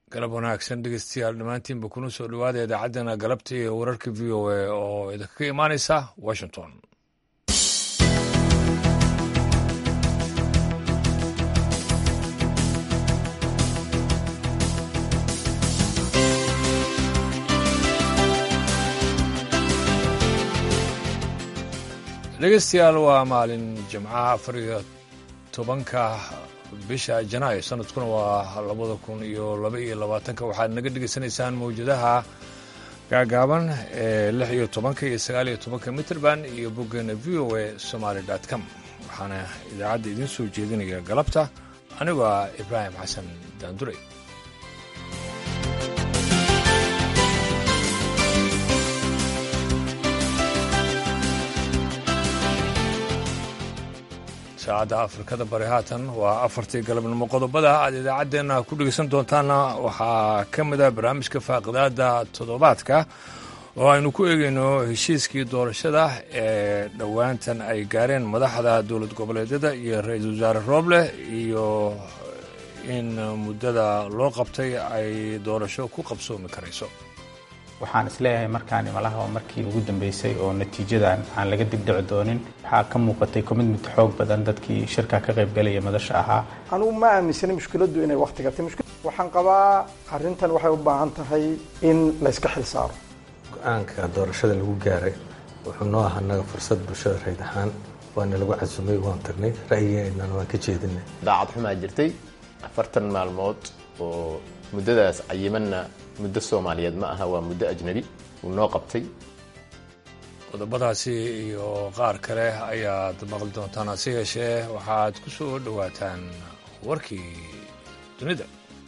galab wanaagsan dhegeystayaal dhammaantiinba kuna soo dhowaada idaacaddana galabta iyo wararka v o a oo idinkaga imaanaysa washington dhegeystayaal waa maalin jimcaha afar iyo tobanka bisha janaayo sanadkuna waa labada kun iyo laba iyo labaatanka waxaad naga dhegeysanaysaan mawjadaha gaagaaban ee lix iyo tobanka iyo sagaal iyo tobanka mitrband iyo boggeena v o a somaali dot com waxaana idaacadda idiin soo jeedinaya galabta anigoo ah ibraahim xasan daandurey saacadda afrikada bari haatan waa afartii galabnimo qodobada aad idaacaddeenna ku dhegeysan doontaanna waxaa ka mid ah barnaamijka faaqidaada toddobaadka oo aynu ku eegayno heshiiskii doorashada ee dhowaantan ay gaareen madaxda dowlad goboleedyada iyo ra-iisul wasaare rooble iyo in muddada loo qabtay ay doorasho ku qabsoomi karayso waxaan isleeyahay markaani malaha waa markii ugu dambeysay oo natiijadan aan laga dibdhici doonin waxaa ka muuqatay commitment xoog badan dadkii shirka ka qaybgalaya madasha ahaa anugu ma aaminsani mushkiladdu inay wakti gatay waxaan qabaa arrintan waxay u baahan tahay in layska xil saaro go-aanka doorashada lagu gaaray wuxuu noo ahaa naga fursad bulshada rayd ahaan waana lagu casumay waan tagnay ra'yigeennana waan ka jeedinay daacad xumaa jirtay afartan maalmood oo muddadaas cayimanna muddo soomaaliyeed ma aha waa muddo ajnabi uu noo qabtay qodobadaasi iyo qaar kale ayaad maqli doontaan hase yeeshee waxaad ku soo dhowaataan warkii dunida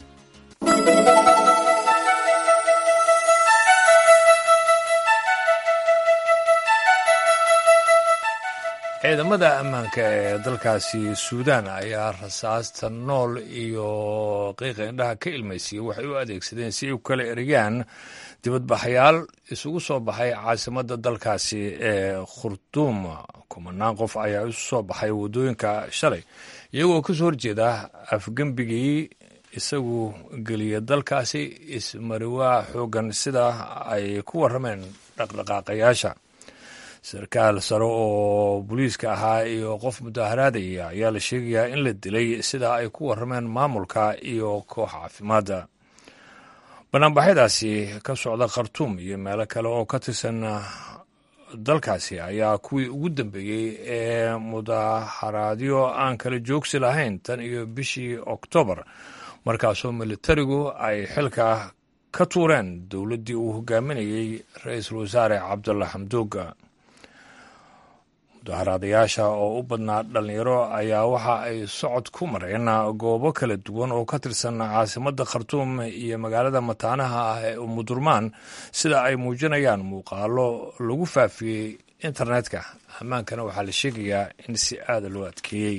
ciidamada ammaanka ee dalkaasi suudaan ayaa rasaasta nool iyo qiiqa indhaha ka ilmaysiiyey waxay u adeegsadeen si ay u kala eriyaan dibadbaxayaal isugu soo baxay caasimadda dalkaasi ee khurduum kumanaan qof ayaa isu soo baxay waddooyinka shalay iyagoo ka soo horjeeda afgembigii isagu geliya dalkaasi ismariwaa xooggan sida ay ku warrameen dhaqdhaqaaqayaasha sarkaal sare oo booliiska ahaa iyo qof mudaharaadaya ayaa la sheegayaa in la dilay sida ay ku warrameen maamulka iyo koox caafimaadda banaanbaxyadaasi ka socda khartuum iyo meelo kale oo ka tirsan dalkaasi ayaa kuwii ugu dambeeyey ee mudaharaadyo aan kala joogsi lahayn tan iyo bishii oktoobar markaasoo militarigu ay xilka ka tuureen dowladdii uu hogaaminayey ra-iisul wasaare cabdulla xamduuga mudaharaadayaasha oo u badnaa dhallinyaro ayaa waxa ay socod ku mareen goobo kala duwan oo ka tirsan caasimadda khartuum iyo magaalada mataanaha ah ee umudurmaan sida ay muujinayaan muuqaalo lagu faafiyey internetka ammaankana waxaa la sheegayaa in si aada loo adkeeyey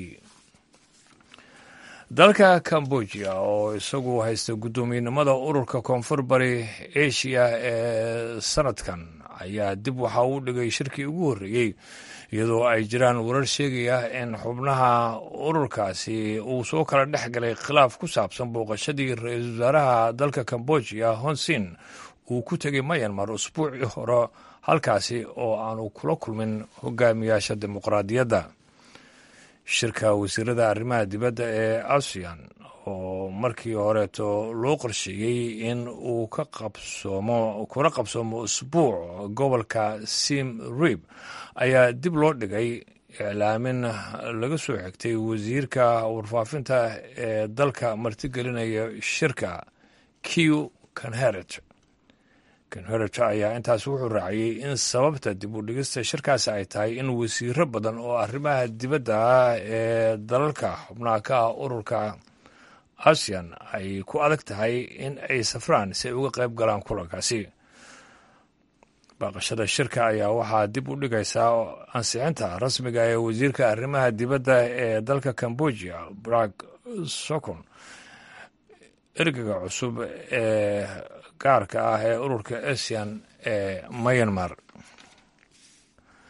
dalka cambodia oo isagu haysta guddoomiyenimada ururka koonfur bari asia ee sanadkan ayaa dib waxa uu dhigay shirkii ugu horreeyey iyadoo ay jiraan warar sheegaya in xubnaha ururkaasi uu soo kala dhex galay khilaaf ku saabsan booqashadii ra-iisul wasaaraha dalka cambodia honsin uu ku tegay mayanmar usbuucii hore halkaasi oo aanu kula kulmin hogaamiyaasha dimuqraadiyadda shirka wasiirada arrimaha dibadda ee asian oo markii horeeto loo qorsheeyey in uu ka qabsoomo kuna qabsoomo usbuuc gobolka sim rib ayaa dib loo dhigay iclaamin laga soo xigtay wasiirka warfaafinta ee dalka martigelinaya shirka q kanheret kanheret ayaa intaas wuxuu raaciyey in sababta dib u dhigista shirkaasi ay tahay in wasiiro badan oo arrimaha dibadda ah ee dalalka xubnaha ka ah ururka asian ay ku adag tahay in ay safraan si ay uga qayb galaan kulankaasi baaqashada shirka ayaa waxaa dib u dhigaysaa ansixinta rasmiga ee wasiirka arrimaha dibadda ee dalka cambodia brag sokon ergaga cusub ee gaarka ah ee ururka asian ee myanmar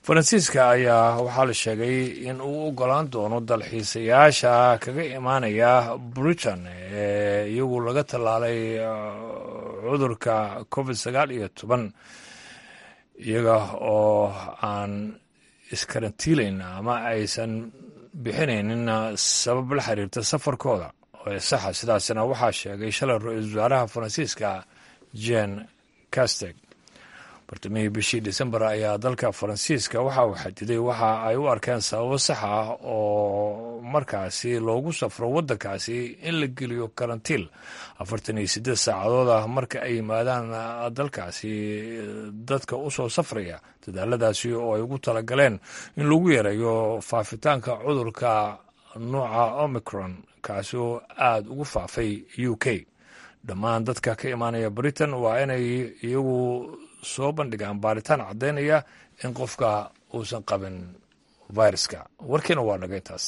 faransiiska ayaa waxaa la sheegay in uu ogolaan doono dalxiisayaasha kaga imaanaya britain ee iyagu laga tallaalay cudurka covid sagaal iyo toban iyaga oo aan iskarantiilayn ama aysan bixinaynin sabab la xiriirta safarkooda ee saxa sidaasna waxaa sheegay shalay ra-iisul wasaaraha faransiiska jen casteg bartamihii bishii december ayaa dalka faransiiska waxa uu xadiday waxa ay u arkeen sababo sax ah oo markaasi loogu safro waddankaasi in la geliyo karantiil afartan iyo siddeed saacadood ah marka ay yimaadaan dalkaasi dadka u soo safraya dadaaladaasi oo ay ugu talagaleen in lagu yareeyo faafitaanka cudurka nuuca omicron kaasi oo aada ugu faafay u k dhammaan dadka ka imaanaya britain waa inay iyagu soo bandhigaan baaritaan caddaynaya in qofka uusan qabin viruska warkiina waa dhagay taas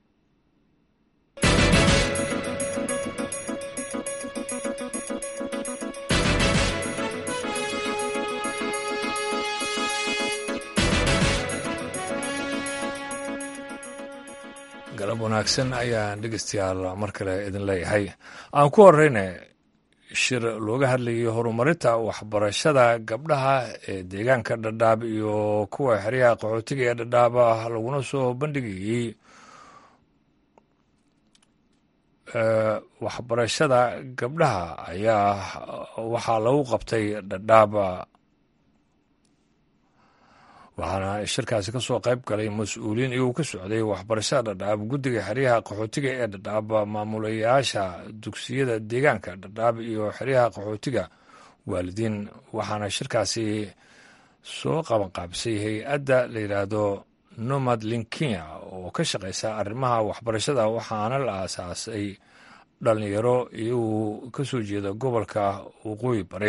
galab wanaagsan ayaan dhegeystayaal mar kale idin leeyahay aan ku horeyna shir looga hadlayay horumarinta waxbarashada gabdhaha ee deegaanka dhadhaab iyo kuwa xeryaha qaxootiga ee dhadhaaba laguna soo bandhigayey waxbarashada gabdhaha ayaa waxaa lagu qabtay dhadhaaba waxaana shirkaasi ka soo qayb galay mas-uuliyiin iyagoo ka socday waxbarashada dhadhaab guddiga xeryaha qaxootiga ee dhadhaab maamulayaasha dugsiyada deegaanka dhadhaab iyo xeryaha qaxootiga waalidiin waxaana shirkaasi soo qabanqaabisay hay-adda la yidhaahdo nomad linkinya oo ka shaqeysa arrimaha waxbarashada waxaana la aasaasay dhalinyaro iyagoo ka soo jeeda gobolka waqooyi bari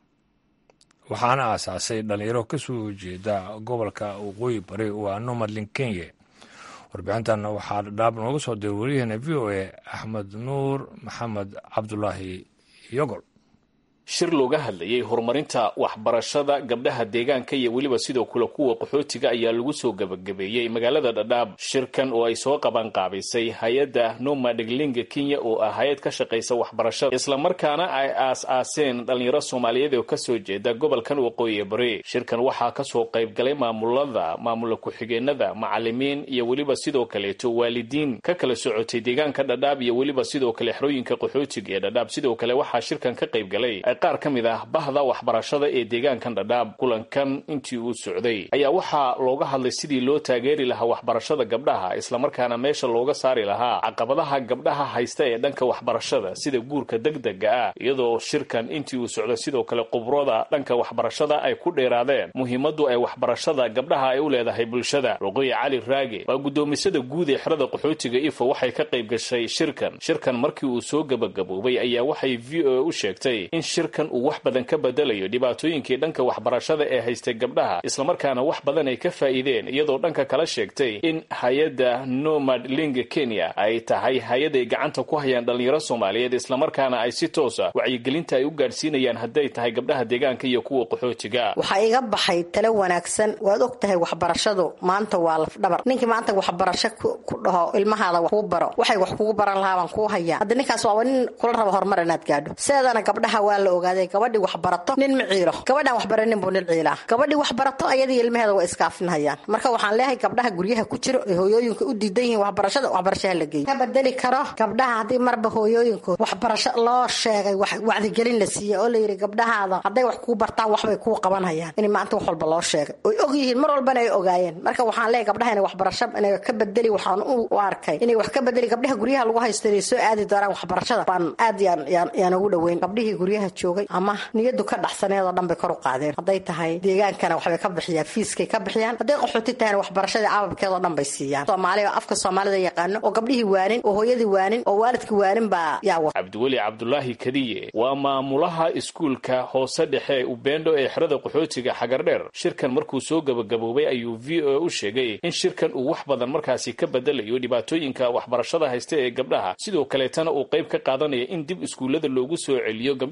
waxaana aasaasay dhalinyaro ka soo jeeda gobolka waqooyi bari waa nomadlin kenya warbixintan waxaa dhadhaab nooga soo diray waryaheena v o a axmed nuur maxamed cabdulaahi yogol shir looga hadlayay horumarinta waxbarashada gabdhaha deegaanka iyo weliba sidoo kale kuwa qaxootiga ayaa lagu soo gebagabeeyey magaalada dhadhaab shirkan oo ay soo qabanqaabisay hay-adda nomadeglinga kenya oo ah hay-ad ka shaqaysa waxbarashada islamarkaana ay aas-aaseen dhalinyaro soomaaliyeed oo kasoo jeeda gobolkan waqooyi bari shirkan waxaa kasoo qaybgalay maamulada maamula ku-xigeenada macalimiin iyo weliba sidoo kaleeto waalidiin ka kala socotay deegaanka dhadhaab iyo weliba sidoo kale xerooyinka qaxootiga ee dhadhaab sidoo kale waxaa shirkan ka qaybgalay qaar ka mid ah bahda waxbarashada ee deegaankan dhadhaab kulankan intii uu socday ayaa waxaa looga hadlay sidii loo taageeri lahaa waxbarashada gabdhaha islamarkaana meesha looga saari lahaa caqabadaha gabdhaha haysta ee dhanka waxbarashada sida guurka degdega ah iyadoo shirkan intii uu socday sidoo kale qubrada dhanka waxbarashada ay ku dheeraadeen muhiimadu ay waxbarashada gabdhaha ay u leedahay bulshada roqoye cali raage waa guddoomisada guud ee xerada qaxootiga ifo waxay ka qayb gashay shirkan shirkan markii uu soo gebagaboobay ayaa waxay v o a u sheegtay in shirkan uu wax badan ka bedelayo dhibaatooyinkii dhanka waxbarashada ee haystay gabdhaha islamarkaana wax badan ay ka faa'iideen iyadoo dhanka kala sheegtay in hay-adda nomad linga kenya ay tahay hay-ad ay gacanta ku hayaan dhalinyaro soomaaliyeed islamarkaana ay si toosa wacyigelinta ay u gaadhsiinayaan hadday tahay gabdhaha deegaanka iyo kuwa qaxootiga waxaa iga baxay talo wanaagsan waad og tahay waxbarashadu maanta waa lafdhabar ninkii maanta waxbarasho ku dhaho ilmahaada wax kuu baro waxay wax kugu baran lahaa baan kuu hayaa hadda ninkaas waaba nin kula raba horumar inaad gaadho sideedana gabdhaha waa la ogaaday gabadhii wax barato nin ma ciilo gabadhaan wax baranin buu nin ciilaa gabadhii wax barato ayadii ilmaheeda waa iskaafinhayaan marka waxaan leeyahay gabdhaha guryaha ku jiro ee hooyooyinka u diidan yihiin waxbarashada waxbarashaha la geeyo ka bedeli karo gabdhaha haddii marba hooyooyinkood waxbarasho loo sheegay wacdigelin la siiyey oo layidhi gabdhahaada hadday wax kuu bartaan waxbay kuu qabanhayaan in maanta wax walba loo sheegay oy og yihiin mar walbana ay ogaayeen marka waxaan leeyahay gabdhaha inay waxbarasho inay ka bedeli waxaan u arkay inay wax ka bedeli gabdhaha guryaha lagu haysto inay soo aadi doonaan waxbarashada baan aad yaan ugu dhoweyn gabdhihii guryaha joogay ama niyadu ka dhaxsaneedoo dhan bay kor u qaadeen hadday tahay deegaankana waxbay ka bixiyaan fiiskay ka bixiyaan hadday qaxooti tahayna waxbarashadii ababkeedoo dhan bay siiyaan soomaaliya afka soomaalida yaqaano oo gabdhihii waanin oo hooyadii waanin oo waalidkii waanin baa yaa wa cabdiweli cabdulaahi kadiye waa maamulaha iskuulka hoose dhexe ubendo ee xerada qaxootiga xagardheer shirkan markuu soo gebagaboobay ayuu v o a u sheegay in shirkan uu wax badan markaasi ka bedelayo dhibaatooyinka waxbarashada haysta ee gabdhaha sidoo kaleetana uu qayb ka qaadanaya in dib iskuullada loogu soo celiyo gabdhihii ka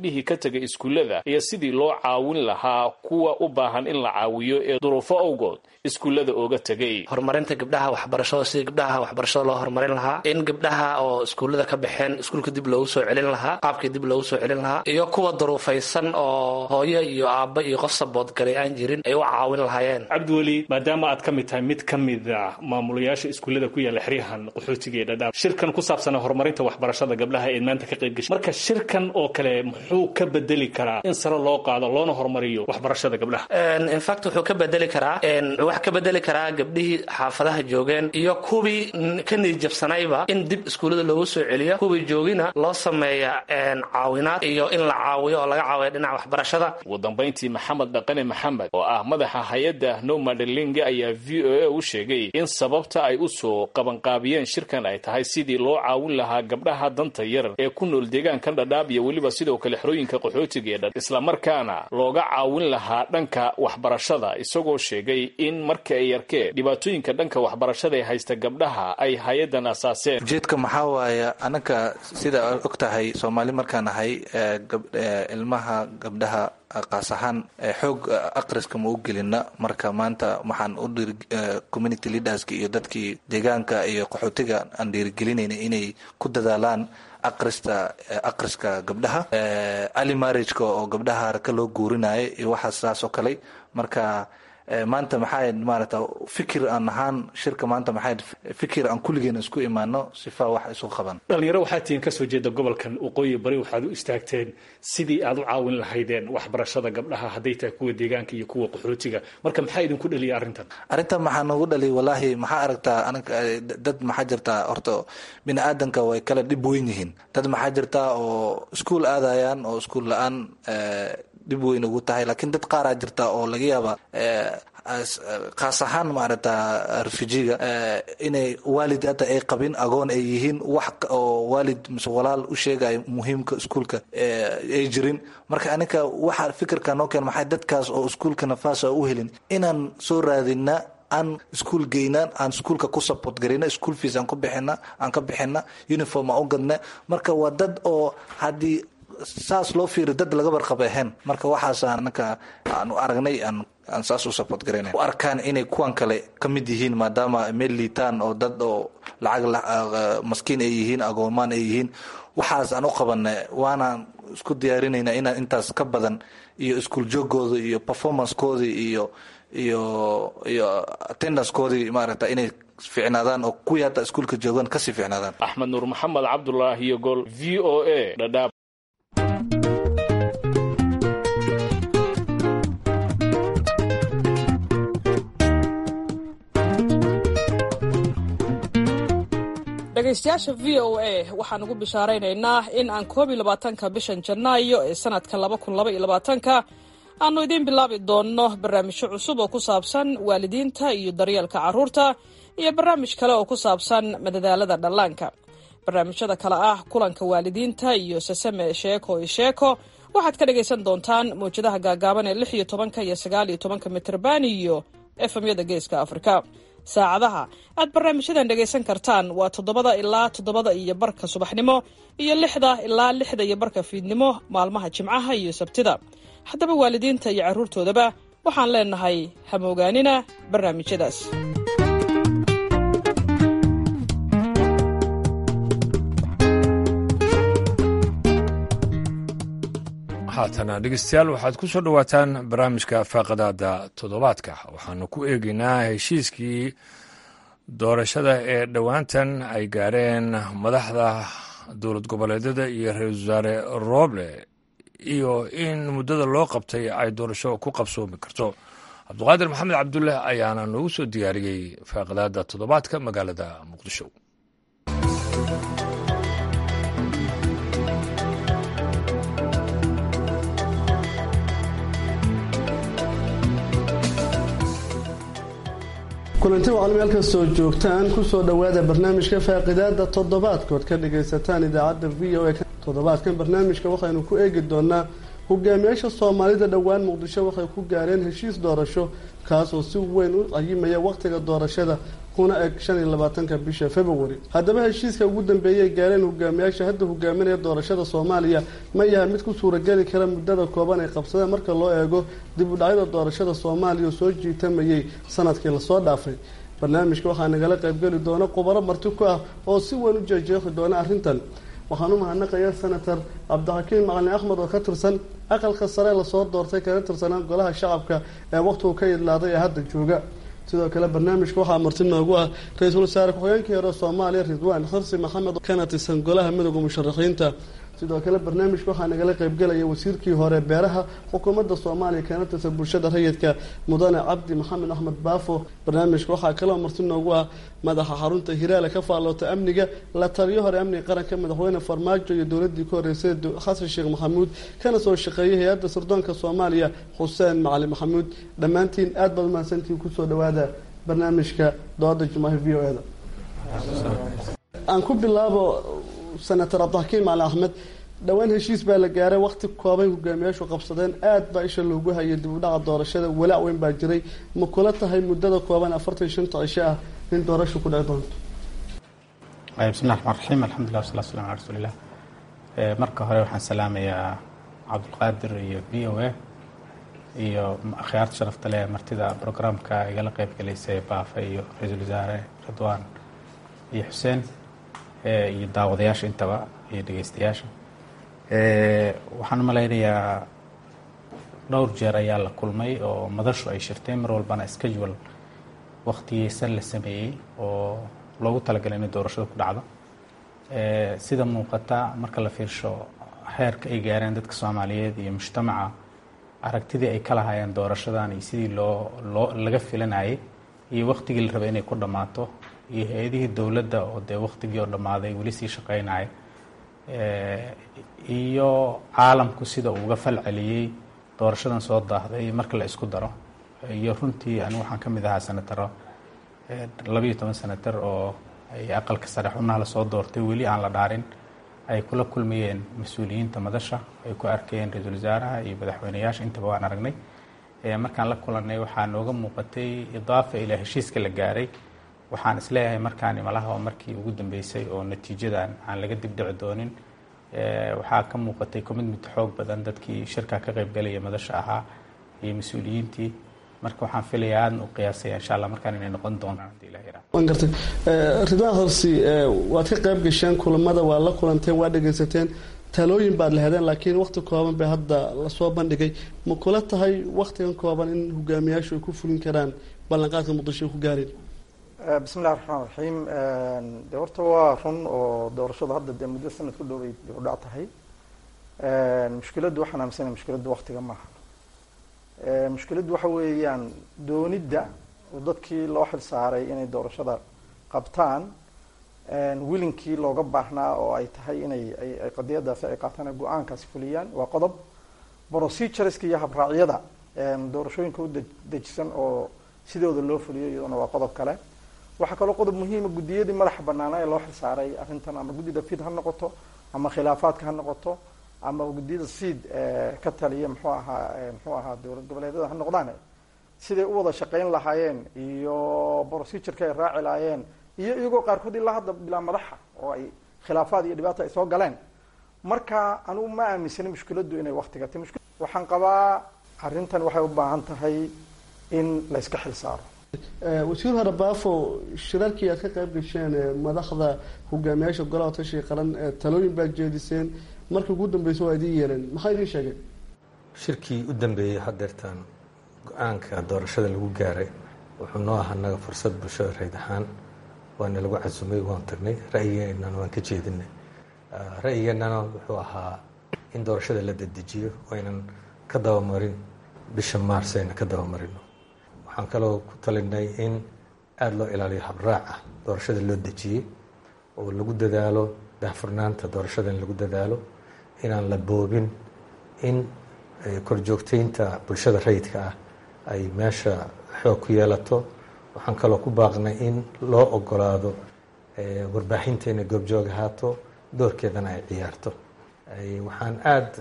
tegay iskuullada iyo sidii loo caawin lahaa kuwa u baahan in la caawiyo ee duruufo awgood iskuullada ooga tegay horumarinta gabdhaha waxbarashada sidii gabdhaha waxbarashada loo horumarin lahaa in gabdhaha oo iskuullada ka baxeen iskuulka dib loogu soo celin lahaa qaabkii dib loogu soo celin lahaa iyo kuwa duruufaysan oo hooyo iyo aabba iyo qof saboodgalay aan jirin ay u caawin lahaayeen cabdiweli maadaama aad ka mid tahay mid ka mid a maamulayaasha iskuullada ku yaalla xeryahan qaxootiga ee dhadhaab shirkan ku saabsana horumarinta waxbarashada gabdhaha ee maanta ka qayb gashay marka shirkan oo kale muxuu ka bedeli karaa in sare loo qaado loona horumariyo waxbarashada gabdhaha infact wuxuu ka bedeli karaa wax ka bedeli karaa gabdhihii xaafadaha joogeen iyo kuwii ka niijabsanayba in dib iskuullada loogu soo celiyo kuwii joogina loo sameeya caawinaad iyo in la caawiyo oo laga caawiyo dhinaca waxbarashada ugu dambayntii maxamed dhaqane maxamed oo ah madaxa hay-adda nomadelinga ayaa v o a u sheegay in sababta ay u soo qabanqaabiyeen shirkan ay tahay sidii loo caawin lahaa gabdhaha danta yar ee ku nool deegaankan dhadhaab iyo weliba sidoo kale xerooyinka qaxootiga ee dha islamarkaana looga caawin lahaa dhanka waxbarashada isagoo sheegay in marka ay yarkeen dhibaatooyinka dhanka waxbarashada ee haysta gabdhaha ay hay-addan asaaseen ujeedka maxaa waaye anaka sida og tahay soomaali markaan ahay ilmaha gabdhaha qaas ahaan xoog aqriska ma u gelina marka maanta waxaan u dhiri community leaderska iyo dadkii deegaanka iyo qaxootiga aan dhiirigelinayna inay ku dadaalaan aqrista aqriska gabdhaha ali marriageka oo gabdhaha haraka loo guurinayo iyo waxaas saas oo kale marka maanta maxaa maarata fikir aan ahaan shirka maanta maxaa fikir aan kulligeena isku imaano sifa wax isu qaban dhalinyaro waxaa tihiin kasoo jeeda gobolkan waqooyi bari waxaad u istaagteen sidii aad u caawin lahaydeen waxbarashada gabdhaha hadday tahay kuwa deegaanka iyo kuwa qaxootiga marka maxaa idinku dhaliyay arrintan arrintan maxaa noogu dhaliy wallaahi maxaa aragtaa anaga dad maxaa jirtaa horta bini aadanka way kala dhib weyn yihiin dad maxaa jirtaa oo iskuol aadayaan oo iskuol la-aan dhib weyn ugu tahay laakiin dad qaaraa jirta oo laga yaaba kaas ahaan maarata refujiga inay waalid hata ay qabin agoon ay yihiin wax oo waalid mise walaal u sheegaya muhiimka iskuolka ay jirin marka aninka waxa fikirka noo keen maxay dadkaas oo iskuolka nafaasa u helin inaan soo raadina aan iskuol geynaan aan iskuolka ku support gareyna school fees aan ku bixina aan ka bixina uniform aan u gadna marka waa dad oo haddii saas loo fiiri dad laga barqaba ahayn marka waxaas anaka aanu aragnay aan aan saas u support garayna u arkaan inay kuwan kale ka mid yihiin maadaama meel liitaan oo dad oo lacag maskiin ay yihiin agoomaan ay yihiin waxaas aan u qabana waanaan isku diyaarinayna inaan intaas ka badan iyo iskuol joogooda iyo performancekoodii iyo iyo iyo attendancekoodii maaragta inay fiicnaadaan oo kuwii hadda iskuolka joogaan kasii fiicnaadaan axmed nuur maxamed cabdulaahi iyo gol v o a dhadhaab dhegaystayaasha v o a waxaan ugu bishaaraynaynaa in aan koob iyo labaatanka bishan janaayo ee sanadka laba kun laba iyo labaatanka aanu idiin bilaabi doonno barnaamijyo cusub oo ku saabsan waalidiinta iyo daryeelka carruurta iyo barnaamij kale oo ku saabsan madadaalada dhallaanka barnaamijyada kale ah kulanka waalidiinta iyo sasame sheeko iyo sheeko waxaad ka dhagaysan doontaan mawjadaha gaagaaban ee lix iyo tobanka iyo sagaal iyo tobanka mitrban iyo efemyada geeska afrika saacadaha aad barnaamijyadan dhegaysan kartaan waa toddobada ilaa toddobada iyo barka subaxnimo iyo lixda ilaa lixda iyo barka fiidnimo maalmaha jimcaha iyo sabtida haddaba waalidiinta iyo carruurtoodaba waxaan leenahay hamoogaanina barnaamijyadaas haatana dhegeystayaal waxaad ku soo dhowaataan barnaamijka faaqadaada toddobaadka waxaanu ku eegeynaa heshiiskii doorashada ee dhowaantan ay gaareen madaxda dowlad goboleedyada iyo ra-iisul wasaare rooble iyo in muddada loo qabtay ay doorasho ku qabsoomi karto cabduqaadir maxamed cabdulle ayaana noogu soo diyaariyey faaqadaada toddobaadka magaalada muqdisho kulanti wacalmi halkastoo joogtaan kusoo dhowaada barnaamijka faaqidaada toddobaadkood ka dhagaysataan idaacadda v o a toddobaadkan barnaamijka waxaynu ku eegi doonaa hogaamiyaasha soomaalida dhowaan muqdisho waxay ku gaareen heshiis doorasho kaasoo si weyn u cayimaya wakhtiga doorashada kuna eg shan iyo labaatanka bisha february haddaba heshiiska ugu dambeeyay gaareen hogaamiyaasha hadda hogaaminaya doorashada soomaaliya ma yahay mid ku suurageli kara muddada kooban ay qabsadeen marka loo eego dib u dhacyada doorashada soomaaliya oo soo jiitamayay sanadkii lasoo dhaafay barnaamijka waxaa nagala qaybgeli doona khubaro marti ku ah oo si weyn u jeejeeqi doona arrintan waxaan u mahadnaqayaa senator cabdixakiim macalin axmed oo ka tirsan aqalka sare lasoo doortay kana tirsanaa golaha shacabka ee waqtigu ka idlaaday ee hadda jooga sidoo kale barnaamijka waxaa marti noogu ah ra-iisul wasaare ku-xigeenkii hore soomaaliya ridwaan xirsi maxamed kana tirsan golaha midooda musharaxiinta sidoo kale barnaamijka waxaa nagala qaybgelaya wasiirkii hore beeraha xukuumadda soomaaliya kana tirsan bulshada rayidka mudane cabdi maxamed axmed baafo barnaamijka waxaa kaloo marti noogu ah madaxa xarunta hiraale ka faalloota amniga la taliyo hore amniga qaranka madaxweyne farmaajo iyo dowladii ka horeysay xasan sheekh maxamuud kana soo shaqeeyay hay-adda sirdoonka soomaaliya xuseen macali maxamuud dhammaantiin aad baad umahadsantiin kusoo dhawaada barnaamijka dooda jumaahi v o e da aan ku bilaabo senator cabdixakiim macali axmed dhowaan heshiis baa la gaaray waqti koobay hogaamiyaashu qabsadeen aad baa isha loogu hayay dib u dhaca doorashada walaac weyn baa jiray ma kula tahay muddada kooban afartan iyo shanta cisho ah in doorashu ku dhici doonto bismillahi raxmaan raxiim alxamdulilah wasalaatu waslamu ala rasuulilah marka hore waxaan salaamayaa cabdulqaadir iyo v o a iyo akhyaarta sharafta leh martida brograamka igala qeyb galaysay baafa iyo ra-iisul wasaare ridwaan iyo xuseen iyo daawadayaasha intaba iyo dhegeystayaasha waxaan u malaynayaa dhowr jeer ayaa la kulmay oo madashu ay shirtay mar walbana schedule waktigeysan la sameeyey oo loogu talagalay inay doorashada ku dhacdo sida muuqata marka la fiirsho heerka ay gaareen dadka soomaaliyeed iyo mujtamaca aragtidii ay ka lahaayeen doorashadan iyo sidii loo loo laga filanayay iyo waktigii la rabay inay ku dhammaato iyo hay-adihii dowladda oo dee waktigii oo dhammaaday weli sii shaqeynaya iyo caalamku sida uu uga fal celiyey doorashadan soo daahday marka la isku daro iyo runtii anigu waxaan ka mid ahaa senataro labayo toban senatar oo ay aqalka sare xubnaha lasoo doortay weli aan la dhaarin ay kula kulmayeen mas-uuliyiinta madasha ay ku arkayeen ra-iisul wasaaraha iyo madaxweyneyaasha intaba waan aragnay markaan la kulanay waxaa nooga muuqatay idaafa ilaa heshiiska la gaaray waxaan isleeyahay markaan imalaha markii ugu dambeysay oo natiijadan aan laga dibdhici doonin waxaa ka muuqatay commitment xoog badan dadkii shirka ka qaybgalaya madasha ahaa iyo mas-uuliyiintii marka waxaan filayaa aadna u qiyaasaya insha allah markaan inay noqon doonaan hadii ilaha yaraa waan gartay ridwaan horsi waad ka qayb gasheen kulamada waa la kulanteen waa dhegaysateen talooyin baad lahadeen laakiin wakti kooban bay hadda lasoo bandhigay ma kula tahay waktigan kooban in hogaamiyaashu ay ku fulin karaan ballanqaadka muqdisho ay ku gaareen bismi illahi raxmaan raxiim de horta waa run oo doorashadu hadda dee muddo sanad ku dhoway dib u dhac tahay mushkiladdu waxaan aaminsanay mushkiladdu waktiga maaha mushkiladdu waxa weeyaan doonidda oo dadkii loo xil saaray inay doorashada qabtaan wilinkii looga baahnaa oo ay tahay inay ay qadiyadaasi ay qaataan ay go-aankaasi fuliyaan waa qodob procedureska iyo habraacyada doorashooyinka u dejisan oo sidooda loo fuliyo iyaduna waa qodob kale waxaa kaloo qodob muhiima guddiyadii madaxa banaana ee loo xilsaaray arrintan ama guddida fid ha noqoto ama khilaafaadka ha noqoto ama guddiyada siid ka taliya muxuu ahaa muxuu ahaa dowlad goboleedyada ha noqdaan siday u wada shaqayn lahaayeen iyo procedureka ay raaci lahaayeen iyo iyagoo qaarkood ilaa hadda bilaa madaxa oo ay khilaafaad iyo dhibaata ay soo galeen marka anigu ma aaminsani mushkiladdu inay waktiga ta waxaan qabaa arrintan waxay u baahan tahay in la iska xil saaro wasiir hore baafo shirarkii aad ka qayb gasheen madaxda hogaamiyaasha golaha tashiga qaran talooyin baad jeediseen markii ugu dambeysa waa idiin yeereen maxaa idiin sheegeen shirkii u dambeeyey hadeertaan go-aanka doorashada lagu gaaray wuxuu noo ahaa naga fursad bulshada rayd ahaan waana lagu casumay waan tagnay ra'yigeennana waan ka jeedinay ra'yigeennana wuxuu ahaa in doorashada la dedejiyo aynan ka dabamarin bisha maars ayna ka dabamarino waxaan kaloo ku talinay in aada loo ilaaliyo habraaca doorashada loo dejiyey oo lagu dadaalo daahfurnaanta doorashada in lagu dadaalo inaan la boobin in korjoogteynta bulshada rayidka ah ay meesha xoog ku yeelato waxaan kaloo ku baaqnay in loo ogolaado warbaaxinta inay goobjoog ahaato doorkeedana ay ciyaarto waxaan aada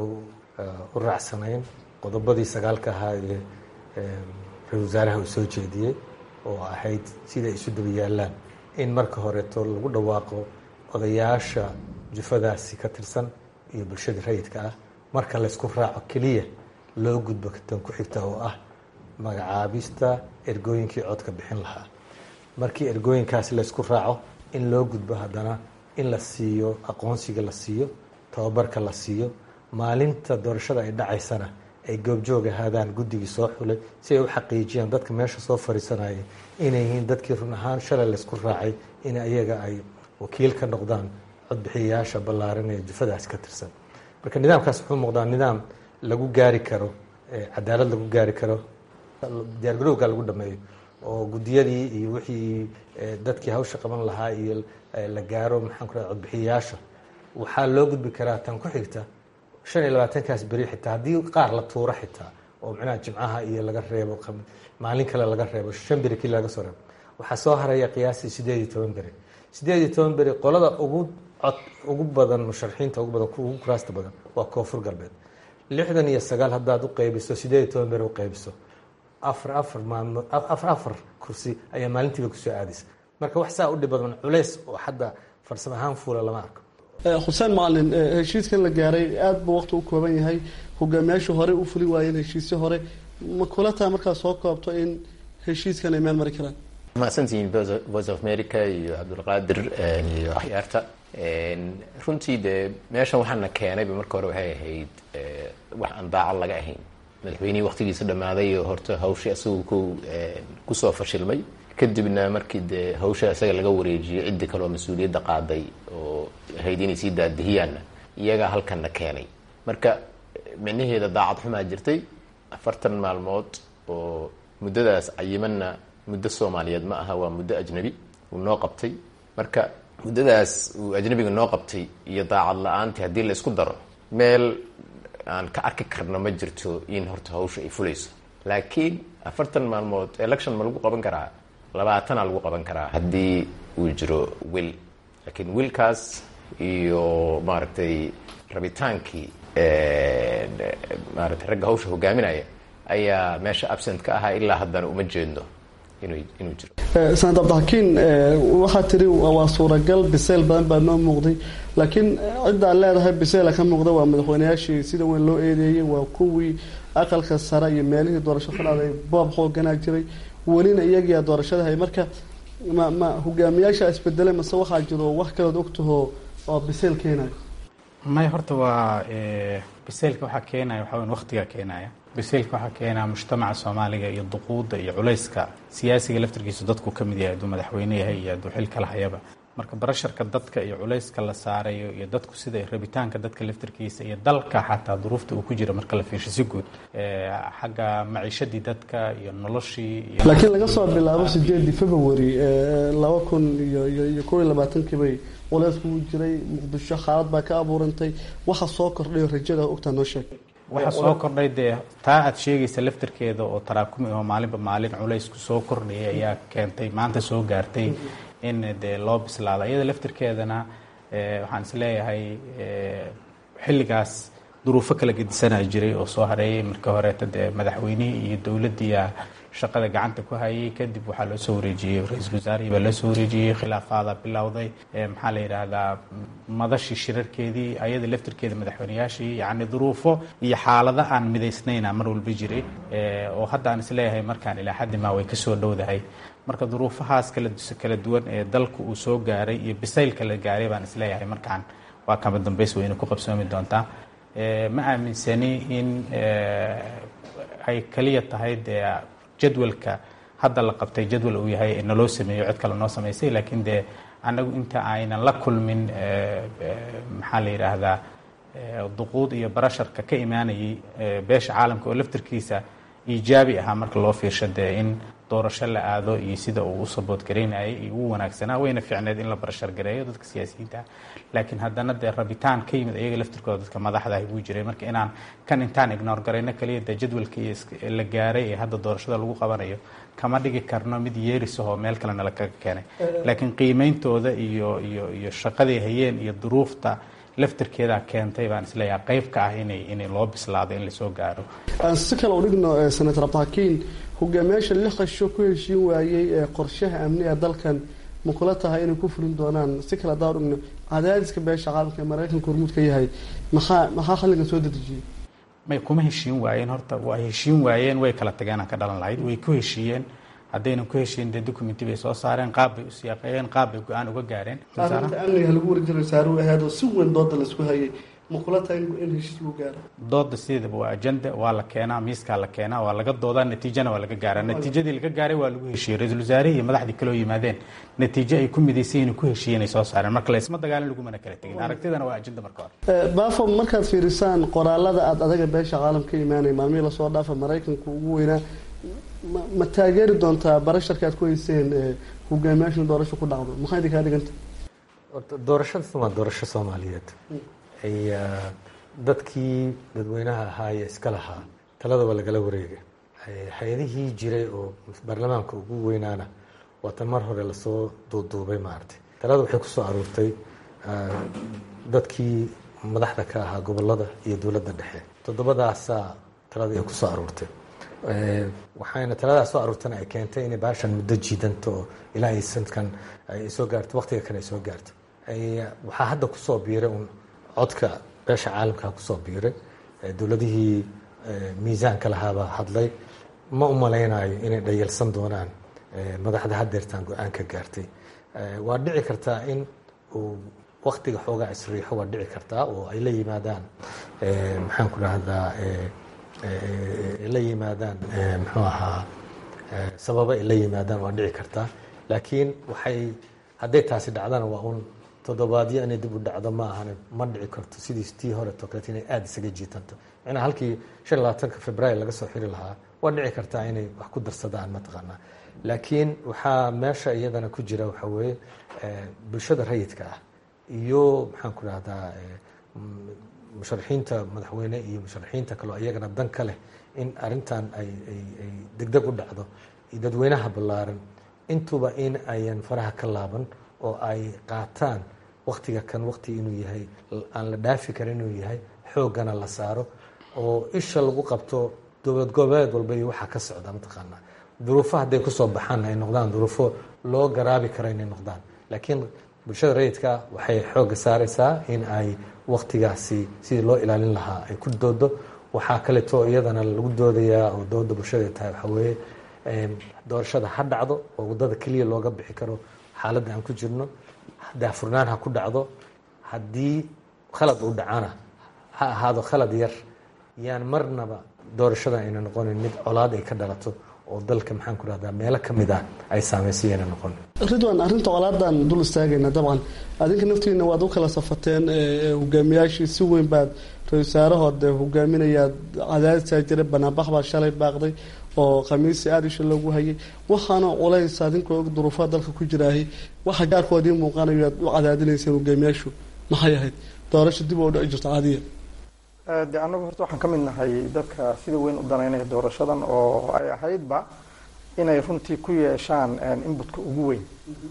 u raacsanayn qodobadii sagaalka ahaa ee ra-isul wasaaraha uu soo jeediyey oo ahayd sida isu daba yaallaan in marka horeeto lagu dhawaaqo odayaasha jufadaasi ka tirsan iyo bulshada rayidka ah marka laysku raaco keliya loo gudbo tan ku xigta oo ah magacaabista ergooyinkii codka bixin lahaa markii ergooyinkaasi laysku raaco in loo gudbo haddana in la siiyo aqoonsiga la siiyo tababarka la siiyo maalinta doorashada ay dhacaysana ay goobjoog ahaadaan guddigii soo xulay si ay u xaqiijiyaan dadka meesha soo fadhiisanaya inay yihiin dadkii run ahaan shalay laysku raacay in ayaga ay wakiil ka noqdaan codbixiyayaasha ballaaran ee jufadaas ka tirsan marka nidaamkaas wuxuu muuqdaa nidaam lagu gaari karo cadaalad lagu gaari karo diyaargarowga lagu dhameeyo oo guddiyadii iyo wixii dadkii hawsha qaban lahaa iyo la gaaro maxaan ku raha codbixiyayaasha waxaa loo gudbi karaa tan ku xigta shan iyo labaatankaas beri xitaa haddii qaar la tuuro xitaa oo micnaha jimcaha iyo laga reebo maalin kale laga reebo shan beri kii laga soo reebo waxaa soo haraya qiyaastii sideed iyo toban beri sideed iyo toban beri qolada ugu cod ugu badan musharaxiinta ugu badan ugu kuraasta badan waa koonfur galbeed lixdan iyo sagaal haddaad u qaybiso sideed iyo toban beri u qaybiso afar afar maalmood afar afar kursi ayaa maalintiiba kusoo aadaysa marka wax saa u dhib badan culays oo hadda farsamo ahaan fuula lama arko xuseen macalin heshiiskan la gaaray aada buu waqti u kooban yahay hogaamiyaashu horey u fuli waayeen heshiisyo hore ma kula taha markaad soo koobto in heshiiskan ay meel mari karaan mahadsantihiin voice of america iyo cabdulqaadir iyo akhyaarta runtii dee meeshan waxaana keenayba marka hore waxay ahayd wax aan daacad laga ahayn madaxweynihii waqtigiisa dhammaaday oo horta hawshii asagu ku kusoo fashilmay kadibna markii dee hawsha isaga laga wareejiyey ciddi kaleoo mas-uuliyadda qaaday oo ahayd inay sii daadihiyaanna iyagaa halkanna keenay marka micnaheeda daacad xumaa jirtay afartan maalmood oo muddadaas cayimanna muddo soomaaliyeed ma aha waa muddo ajnabi uu noo qabtay marka muddadaas uu ajnabiga noo qabtay iyo daacad la-aantii haddii la isku daro meel aan ka arki karno ma jirto in horta hawsha ay fulayso laakiin afartan maalmood election ma lagu qaban karaa labaatana lagu qaban karaa haddii uu jiro wil laakiin wilkaas iyo maaragtay rabitaankii maaragtay ragga hawsha hogaaminaya ayaa meesha absent ka ahaa ilaa haddana uma jeedno inuu inuu jiro sanad cabdixakiin waxaa tiri waa suuragal biseyl badan baa noo muuqday laakiin ciddaad leedahay biseyla ka muuqda waa madaxweyneyaashii sida weyn loo eedeeyey waa kuwii aqalka sare iyo meelihii doorasho ka dhacday boob xooganaa jiray welina iyagiyaa doorashada hay marka ma ma hogaamiyaasha isbedelay mase waxaa jiro wax kalood ogtaho oo biseyl keenayo may horta waa biseylka waxaa keenaya waxaa weyn waqtigaa keenaya biseylka waxaa keenaya mujtamaca soomaaliga iyo duquudda iyo culayska siyaasiga laftarkiisu dadku ka mid yahay hadduu madaxweyne yahay iyo hadduu xil kala hayaba marka barasharka dadka iyo culayska la saarayo iyo dadku sida rabitaanka dadka laftarkiisa iyo dalka xataa duruufta uu ku jira marka la fiirsho si guud xagga maciishadii dadka iyo noloshii laakiin laga soo bilaabo sideedii february laba kun iyo iyo iyo kow iyo labaatankii bay culaysku u jiray muqdisho xaalad baa ka abuurantay waxa soo kordhayo rajada ogtaa noo sheeg waxaa soo kordhay dee taa aad sheegaysa laftarkeeda oo taraakumi oo maalinba maalin culaysku soo kordhayay ayaa keentay maanta soo gaartay in dee loo bislaado iyada laftarkeedana waxaan is leeyahay xilligaas duruufo kala gedisanaa jiray oo soo hareeyay marka horeeta dee madaxweynihii iyo dowladdiiya shaqada gacanta ku hayay kadib waxaa loo soo wareejiyey ra-iisul wasaarihii baa loo soo wareejiyey khilaafaada bilowday maxaa la yidhaahdaa madashii shirarkeedii ayada laftarkeeda madaxweyneyaashii yacni duruufo iyo xaalado aan midaysnayna mar walba jiray oo hadda aan isleeyahay markaan ilaa xaddimaa way kasoo dhowdahay marka duruufahaas kala kala duwan ee dalku uu soo gaaray iyo bisaylka la gaaray baan isleeyahay markaan waa kama dambays weyne ku qabsoomi doontaa ma aaminsani in ay kaliya tahay dee jadwalka hadda la qabtay jadwal uu yahay naloo sameeyo cid kale noo samaysay laakiin dee annagu inta aynan la kulmin maxaa la yidhaahdaa duquud iyo barasharka ka imaanayay beesha caalamka oo laftarkiisa iijaabi ahaa marka loo fiirsho dee in doorasho la aado iyo sida uu u saboodgaraynayay iyo u wanaagsanaa wayna fiicneed in la barashar gareeyo dadka siyaasiyiinta laakiin haddana dee rabitaan ka yimid iyaga laftirkooda dadka madaxdahi buu jiray marka inaan kan intaan ignoor garayno kaliya dee jadwalkii la gaaray ee hadda doorashada lagu qabanayo kama dhigi karno mid yeerisahoo meel kalena lakaga keenay laakiin qiimeyntooda iyo iyo iyo shaqaday hayeen iyo duruufta laftirkeedaa keentay baan isleeyahay qayb ka ah inay inay loo bislaado in lasoo gaaro aan si kale u dhigno senator abdixakiin hogaamiyaasha lix qasho ku heshiin waayey ee qorshaha amni ee dalkan ma kula tahay inay ku fulin doonaan si kale haddaan dhigno cadaadiska beesha caalamka ee maraykanka hormuud ka yahay maxaa maxaa xalligan soo dedejiyey may kuma heshiin waayeen horta waa heshiin waayeen way kala tageenaan ka dhalan lahayd way ku heshiiyeen haddaynan ku heshiin dee documenti bay soo saareen qaab bay u siyaaqeeyeen qaab bay go-aan uga gaareen arrinta amniga lagu wareejin rasaaruhu ahayd oo si weyn dooda laisku hayay ma kula tahay in heshiis lagu gaaro dooda sideedaba waa ajenda waa la keenaa miiskaa la keenaa waa laga doodaa natiijana waa laga gaaraa natiijadii laga gaaray waa lagu heshiiyey ra-isul wasaarihii iyo madaxdii kaloo yimaadeen natiijo ay ku midaysan yihiin ku heshiiyeen ay soo saareen marka laysma dagaalin lagumana kala tegin aragtidana waa ajenda marka hore baafo markaad fiirisaan qoraalada aada adaga beesha caalam ka imaanaya maalmihii lasoo dhaafa maraykanka ugu weynaa ma taageeri doontaa barasharka aad ku hayseen hogaamiyaashan doorasho ku dhacdo maxaa idin kaa dhiganta doorashadaas waa doorasho soomaaliyeed ay dadkii dadweynaha ahaa ee iska lahaa taladaba lagala wareegay hay-adihii jiray oo baarlamaanka ugu weynaana waatan mar hore lasoo duuduubay maaragtay talada waxay kusoo aruurtay dadkii madaxda ka ahaa gobolada iyo dowladda dhexe toddobadaasaa talada ay kusoo aruurtay waxayna taladaas soo aruurtana ay keentay inay baashan muddo jiidanto oo ilaa ay sanadkan ay soo gaarto waqtiga kale ay soo gaarto waxaa hadda kusoo biiray un codka beesha caalamka kusoo biiray dowladihii miisaanka lahaabaa hadlay ma u malaynayo inay dhayalsan doonaan madaxda hadeertaan go-aanka gaartay waa dhici kartaa in uu waktiga xoogaa isriixo waa dhici kartaa oo ay la yimaadaan maxaan ku dhahdaa la yimaadaan muxuu ahaa sababo ay la yimaadaan waa dhici kartaa laakiin waxay hadday taasi dhacdana waa un toddobaadyo inay dib u dhacdo ma ahan ma dhici karto sidii tii hore toklet inay aada isaga jiitanto macnaa halkii shan iyo labaatanka februaar laga soo xiri lahaa waa dhici kartaa inay wax ku darsadaan mataqaanaa laakiin waxaa meesha iyadana ku jira waxaa weeye bulshada rayidka ah iyo maxaan ku dhahdaa musharaxiinta madaxweyne iyo musharaxiinta kaleo iyagana dan ka leh in arintan ay ay degdeg u dhacdo iyo dadweynaha ballaaran intuba in ayan faraha ka laaban oo ay qaataan waktiga kan wakti inuu yahay aan la dhaafi karin inuu yahay xooggana la saaro oo isha lagu qabto dowlad goboleed walba iyo waxaa ka socda mataqaanaa duruufo hadday kusoo baxaan ay noqdaan duruufo loo garaabi karo inay noqdaan laakiin bulshada rayidka waxay xoogga saaraysaa in ay waktigaasi sidii loo ilaalin lahaa ay ku doodo waxaa kaleeto iyadana lagu doodayaa oo dooda bulshada tahay waxaa weeye doorashada ha dhacdo oo waddada keliya looga bixi karo xaaladda aan ku jirno daafurnaan ha ku dhacdo haddii khalad uu dhacana ha ahaado khalad yar yaan marnaba doorashada ayna noqonin mid colaad ay ka dhalato oo dalka maxaan ku dhahdaa meelo ka mid ah ay saamaysa yayna noqonin ridwan arrinta colaadan dul istaagayna dabcan adinka naftiina waad u kala safateen hogaamiyaashii si weyn baad ra-isul wasaarahood hogaaminayaad cadaadisaa jiray banaanbax baa shalay baaqday oo khamiisi aada isha loogu hayay waxaana culays adinkoo og duruufaha dalka ku jiraahay waxa gaarkoodii muuqanayo aad u cadaadinayseen hogaamiyaashu maxay ahayd doorasho dib oo dhici jirto caadiya de annagu horta waxaan ka mid nahay dadka sida weyn u danaynaya doorashadan oo ay ahaydba inay runtii ku yeeshaan inbutka ugu weyn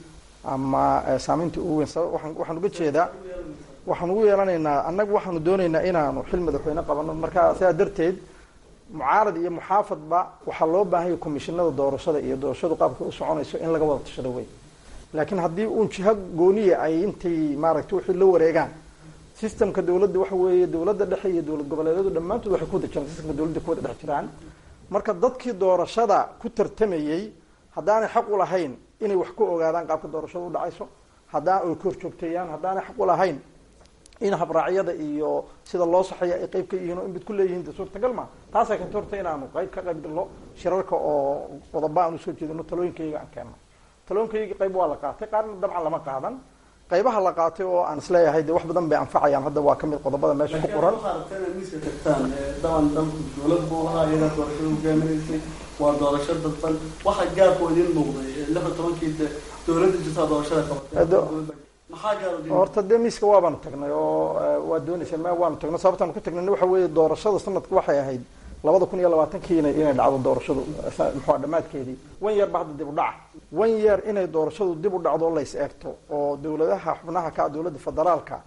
ama saameynta ugu weyn sabab waan waxaan uga jeedaa waxaan ugu yeelanaynaa annagu waxaanu doonaynaa inaanu xil madaxweyne qabano marka sidaa darteed mucaarad iyo muxaafadba waxaa loo baahanya komishinada doorashada iyo doorashadu qaabka u soconayso in laga wada tashado wey laakiin haddii uun jiho gooniya ay intay maaragtay wixii la wareegaan systemka dowladda waxa weeye dowladda dhexe iyo dowlad goboleedyadu dhammaantood waxay ku wada jiraan systemka dowladda ku wada dhex jiraan marka dadkii doorashada ku tartamayey haddaanay xaq u lahayn inay wax ku ogaadaan qaabka doorashada u dhacayso haddaan ay ka horjoogteeyaan haddaanay xaq u lahayn in habraacyada iyo sida loo saxeeya ay qayb ka yihiin oo inbid ku leeyihiin de suurtagal ma taasay keenta horta inaanu qayb ka qayb galno shirarka oo qodoba aan usoo jeedino talooyinkayga aan keenno talooyinkayga qayb waa la qaatay qaarna dabcan lama qaadan qaybaha la qaatay oo aan isleeyahay de wax badan bay anfacayaan hadda waa kamid qodobada meesha ku qoran daban dalku dowlad buu ahaa iyadaa doorashada hogaaminaysay waa doorasho dadban waxa gaarku idin muuqday lix iyo tobankii de dowladda jirtaa doorashada qabatay maxaa gaar horta dee miiska waabaanu tagnay oo waa doonaysa ma waanu tagnay sababtaanu ku tagnayna waxa weeye doorashada sanadka waxay ahayd labada kun iyo labaatankii inay inay dhacdo doorashadu muxua dhammaadkeedii wan yeer ba hadda dib u dhaca wan yeer inay doorashadu dib u dhacdo lays eegto oo dowladaha xubnaha ka dowladda federaalka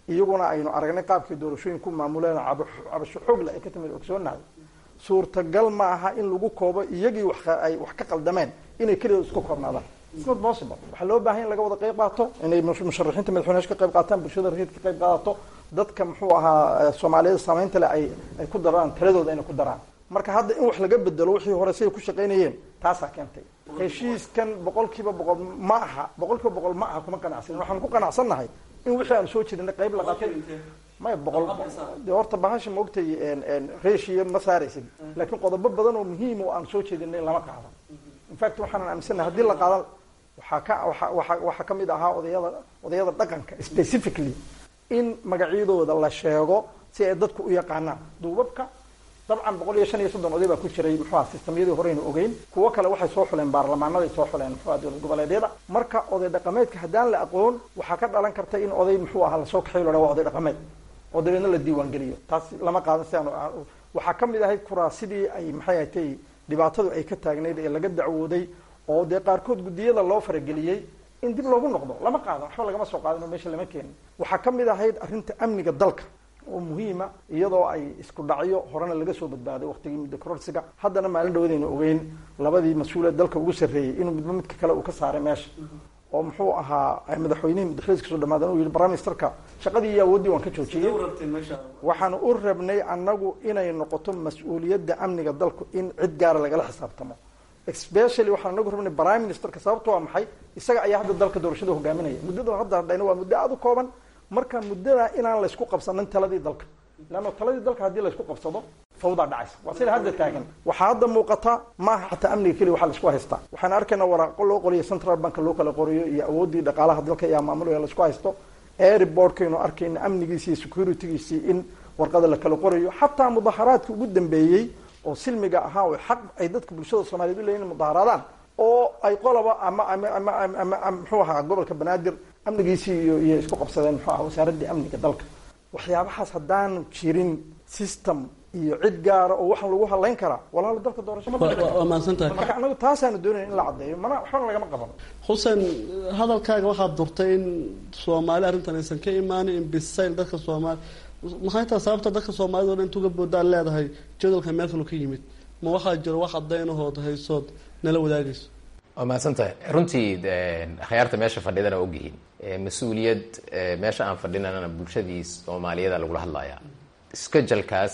iyaguna aynu aragnay qaabkii doorashooyin ku maamuleen cabasho xoogle ay ka timid ogsoonahay suurtagal ma aha in lagu koobo iyagii ay wax ka qaldameen inay keliya isku koobnaadaan not possible waxaa loo baahan in laga wada qayb qaato inay musharaxiinta madaxweyneyaasha ka qayb qaataan bulshada rayidka ka qayb qaadato dadka muxuu ahaa soomaaliyada saameynta leh ay ay ku daraan taladooda inay ku daraan marka hadda in wax laga bedelo wixii hore siday ku shaqaynayeen taasaa keentay heshiiskan boqol kiiba boqol ma aha boqol kiiba boqol ma aha kuma qanacsanin waxaan ku qanacsannahay in wixii aan soo jirinay qayb la qaatay maya boqol de horta bahasha maogtay reeshiya ma saaraysid laakiin qodobo badan oo muhiim oo aan soo jeedinay lama qaadan infact waxaanan aaminsanahay haddii la qaadan waxaa ka waa waa waxaa ka mid ahaa odayada odayada dhaqanka specifically in magacyadooda la sheego si ay dadku u yaqaanaan duubabka dabcan boqol iyo shan iyo soddon oday baa ku jiray muxuuha sistamyadii horeynu ogeyn kuwo kale waxay soo xuleen baarlamaanaday soo xuleen muxuha dowlad goboleedyada marka oday dhaqameedka haddaan la aqoon waxaa ka dhalan karta in oday muxuu ahaa lasoo kaxayo la waa oday dhaqameed oo dabeedna la diiwaan geliyo taas lama qaadan si aan waxaa ka mid ahayd kuraasidii ay maxay ahatay dhibaatadu ay ka taagnayd ee laga dacwooday oo dee qaarkood guddiyada loo farageliyey in dib loogu noqdo lama qaadan waxba lagama soo qaadin oo meesha lama keenin waxaa ka mid ahayd arrinta amniga dalka oo muhiima iyadoo ay isku dhacyo horena laga soo badbaaday waqtigii muddo kororsiga haddana maalin dhawadaynu ogeyn labadii mas-uule dalka ugu sarreeyey inuu midba midka kale uu ka saaray meesha oo muxuu ahaa madaxweynihii muddaxiliis kasoo dhamaadan uu yihi prime ministerka shaqadii iyo awooddii waan ka joojiyey waxaan u rabnay annagu inay noqoto mas-uuliyadda amniga dalku in cid gaara lagala xisaabtamo especially waxaan anagu rabnay prime ministerka sababto waa maxay isaga ayaa hadda dalka doorashada hogaaminaya muddada hadda hadhayna waa muddo aada u kooban marka muddada inaan laysku qabsanin taladii dalka leanna taladii dalka haddii laysku qabsado fawdaa dhacaysa waa sida hadda taagan waxaa hadda muuqata maaha xataa amniga keliya waxaa laisku haystaa waxaan arkaynaa waraaqo loo qoriyo central bank loo kala qoriyo iyo awooddii dhaqaalaha dalka iyo maamulaya laisku haysto airboardkaynu arkayna amnigiisi iyo securitygiisii in warqada la kala qorayo xataa mudaharaadkii ugu dambeeyey oo silmiga ahaa oo xaq ay dadka bulshada soomaliyeed u leeyihin mudaharaadaan oo ay qolaba ama ama ama ama ama muxuu ahaa gobolka banaadir amnigiisii iyo iyo isku qabsadeen muxuu ahaa wasaaraddii amniga dalka waxyaabahaas haddaanu jirin system iyo cid gaara oo waxaan lagu hadlayn karaa walaalo dalka doorasho waa mahadsantahay marka anagu taasaanu doonaya in la caddeeyo mana waxbana lagama qaban xuseen hadalkaaga waxaad durtay in soomaali arrintan aysan ka imaanin in bisayl dadka soomaali maxay tahay sababta dadka soomaalida o dhan intuga boodaan leedahay jadalka meel kalu ka yimid ma waxaa jiro wax cadaynahood haysood nala wadaagayso waa mahadsan tahay runtii akhyaarta meesha fadhidana waa ogyihiin mas-uuliyad meesha aan fadhinana bulshadii soomaaliyada lagula hadlayaa iskajalkaas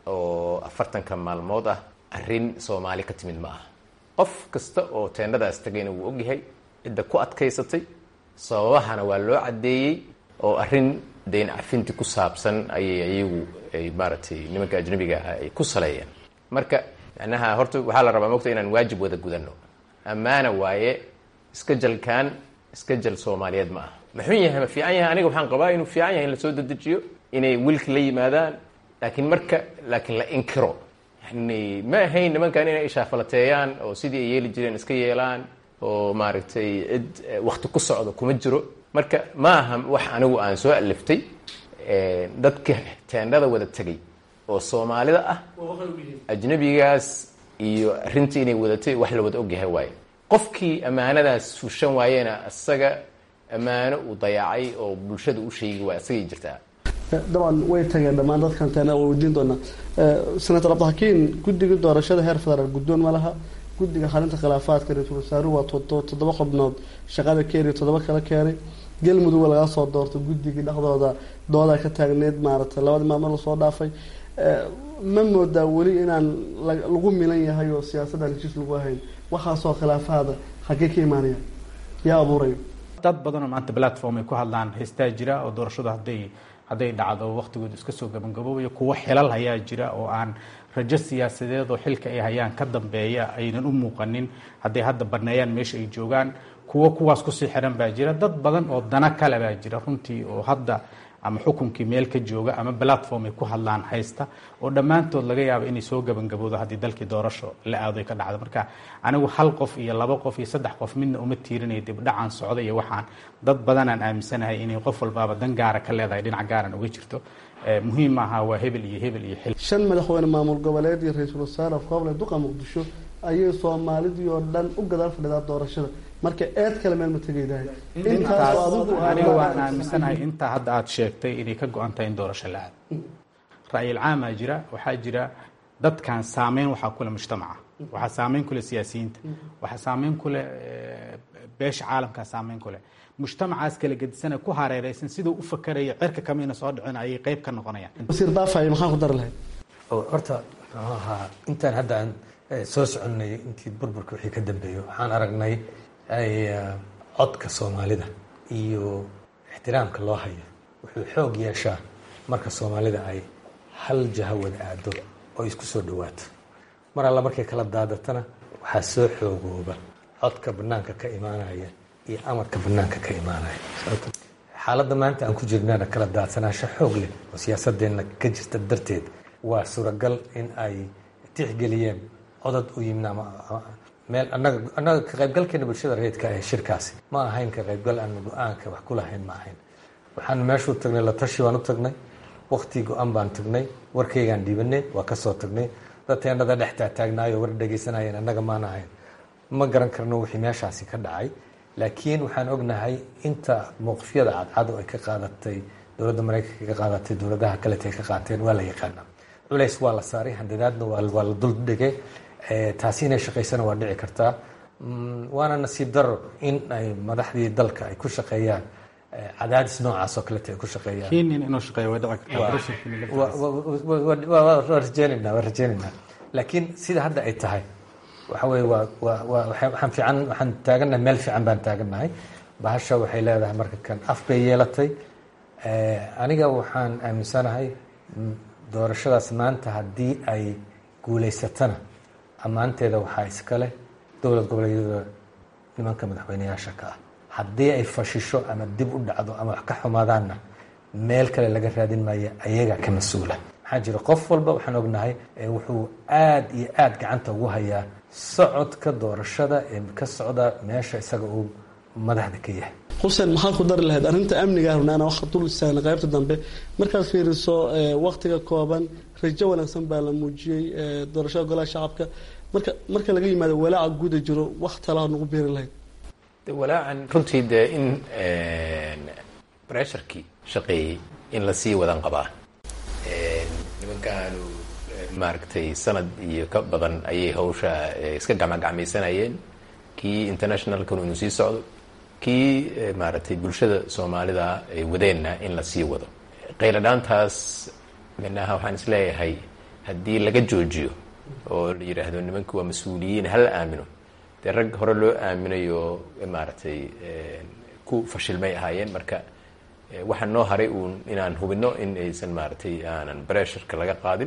oo afartanka maalmood ah arrin soomaali ka timid ma aha qof kasta oo teendhadaas tagayna wuu ogyahay cidda ku adkaysatay sababahana waa loo caddeeyey oo arrin dayn cafinti ku saabsan ayay iyagu ay maaragtay nimanka ajnabiga ah ay ku saleeyeen marka macnaha horta waxaa la rabaa mogta inaan waajib wada gudano ammaana waaye iska jalkan iska jal soomaaliyeed ma aha maxun yahay ma fiican yahay aniga waxaan qabaa inuu fiican yahay in lasoo dedejiyo inay wilka la yimaadaan laakiin marka laakiin la inkiro yani ma ahayn nimankan inay ishaafalateeyaan oo sidii ay yeeli jireen iska yeelaan oo maaragtay cid wakti ku socdo kuma jiro marka ma aha wax anigu aan soo aliftay dadka teendhada wada tegay oo soomaalida ah ajnabigaas iyo arrintii inay wadatay wax la wada ogyahay waaye qofkii ammaanadaas fushan waayena isaga ammaano uu dayacay oo bulshada u sheegi waay isagay jirtaa dabcan way tageen dhammaan dadkan teena waa weydiin doonaa senator cabdixakiin guddiga doorashada heer federaal guddoon ma laha guddiga xalinta khilaafaadka ra-iisul wasaaruhu waa toddoba xubnood shaqada keenay toddoba kala keenay galmudug lagaa soo doorto guddigii dhexdooda doodaa ka taagneyd maaragtay labadii maalmood lasoo dhaafay ma moodaa weli inaan lagu milan yahay oo siyaasaddan heshiis lagu ahayn waxaasoo khilaafaada xaggee ka imaanaya yaa abuurayo dad badan oo maanta platform ay ku hadlaan haystaa jira oo doorashadu hadday hadday dhacdo waqtigooda iska soo gabangaboobayo kuwo xilal hayaa jira oo aan rajo siyaasadeed oo xilka ay hayaan ka dambeeya aynan u muuqanin hadday hadda baneeyaan meesha ay joogaan kuwo kuwaas kusii xiran baa jira dad badan oo dana kale baa jira runtii oo hadda ama xukunkii meel ka jooga ama platform ay ku hadlaan haysta oo dhammaantood laga yaabo inay soo gabangaboodo haddii dalkii doorasho la aado ay ka dhacdo marka anigu hal qof iyo laba qof iyo saddex qof midna uma tiirinayo dibdhacaan socda iyo waxaan dad badanaan aaminsanahay inay qof walbaaba dan gaara ka leedahay dhinac gaaran uga jirto muhiim maaha waa hebel iyo hebel iyo xil shan madaxweyne maamul goboleed iyo ra-iisul wasaare kooble duqa muqdisho ayay soomaalidii oo dhan u gadaal fadhidaa doorashada marka eed kale meel ma tegaydahay intaas aniga waan aaminsanahay intaa hadda aada sheegtay inay ka go-an tahay in doorasho la aado ra'yil caamaa jira waxaa jira dadkan saameyn waxaa kule mujtamaca waxaa saameyn kule siyaasiyiinta waxaa saameyn kule beesha caalamkaa saameyn kule mujtamacaas kala gedisana ku hareereysan siduu u fakaraya cirka kamina soo dhicin ayay qeyb ka noqonayaan wasiir baafay maxaan ku dari lahayd horta muxuu ahaa intaan hadda aan soo soconnay intii burburka wixii ka dambeeyo waxaan aragnay codka soomaalida iyo ixtiraamka loo hayo wuxuu xoog yeeshaa marka soomaalida ay hal jaha wada aado oo isku soo dhawaato mar alla markay kala daadatana waxaa soo xoogooba codka banaanka ka imaanaya iyo amarka banaanka ka imaanaya xaaladda maanta aan ku jirnana kala daadsanaasho xoog leh oo siyaasadeenna ka jirta darteed waa suuragal in ay tixgeliyeen codad u yimid ama meel anaga annaga ka qaybgalkeena bulshada reedka ee shirkaasi ma ahayn ka qaybgal aan go-aanka wax ku lahayn ma ahayn waxaan meeshuu tagnay la tashi baan u tagnay wakti go-an baan tagnay warkaygaan dhiibanay waa kasoo tagnay dadteennada dhex taagtaagnaayoo war dhegaysanayeen annaga maan ahayn ma garan karno wixii meeshaasi ka dhacay laakiin waxaan ognahay inta mowqifyada cadcad oo ay ka qaadatay dowladda maraykanka ka qaadatay dowladaha kalete ay ka qaateen waa la yaqaana culays waa la saaray handadaadna waa la dul dhigay taasi inay shaqaysana waa dhici kartaa waana nasiib daro in ay madaxdii dalka ay ku shaqeeyaan cadaadis noocaas oo kalete ay ku shaqeeyaan kenya inuu shaqeeyo way dhici waa rajeynaynaa waa rajeynaynaa laakiin sida hadda ay tahay waxa weye waa waa waa waxaan fiican waxaan taagannahay meel fiican baan taagannahay bahasha waxay leedahay marka kan af bay yeelatay aniga waxaan aaminsanahay doorashadaas maanta haddii ay guulaysatana ammaanteeda waxaa iskale dowlad goboleedyada nimanka madaxweyneyaasha ka ah haddii ay fashisho ama dib u dhacdo ama wax ka xumaadaanna meel kale laga raadin maayo ayaga ka mas-uula maxaa jira qof walba waxaan ognahay wuxuu aad iyo aad gacanta ugu hayaa socodka doorashada ee ka socda meesha isaga uu madaxda ka yahay xuseen maxaad ku dari lahayd arrinta amniga runaana waxa dul istaagna qaybta dambe markaad fiiriso waktiga kooban rajo wanaagsan baa la muujiyey doorashada golaha shacabka marka marka laga yimaado walaaca guuda jiro wax talaa nagu beeri lahayd walaacan runtii dee in bresharkii shaqeeyey in lasii wadan qabaa nimankaanu maaragtay sanad iyo ka badan ayay hawsha iska gacmagacmaysanayeen kii internationalkan inuu sii socdo kii maaragtay bulshada soomaalida ay wadeenna in la sii wado qayladhaantaas minaha waxaan isleeyahay haddii laga joojiyo oo la yidhaahdo nimanku waa mas-uuliyiin hala aamino dee rag hore loo aaminayo maaragtay ku fashilmay ahaayeen marka waxaa noo haray uun inaan hubino in aysan maaragtay aanan bresharka laga qaadin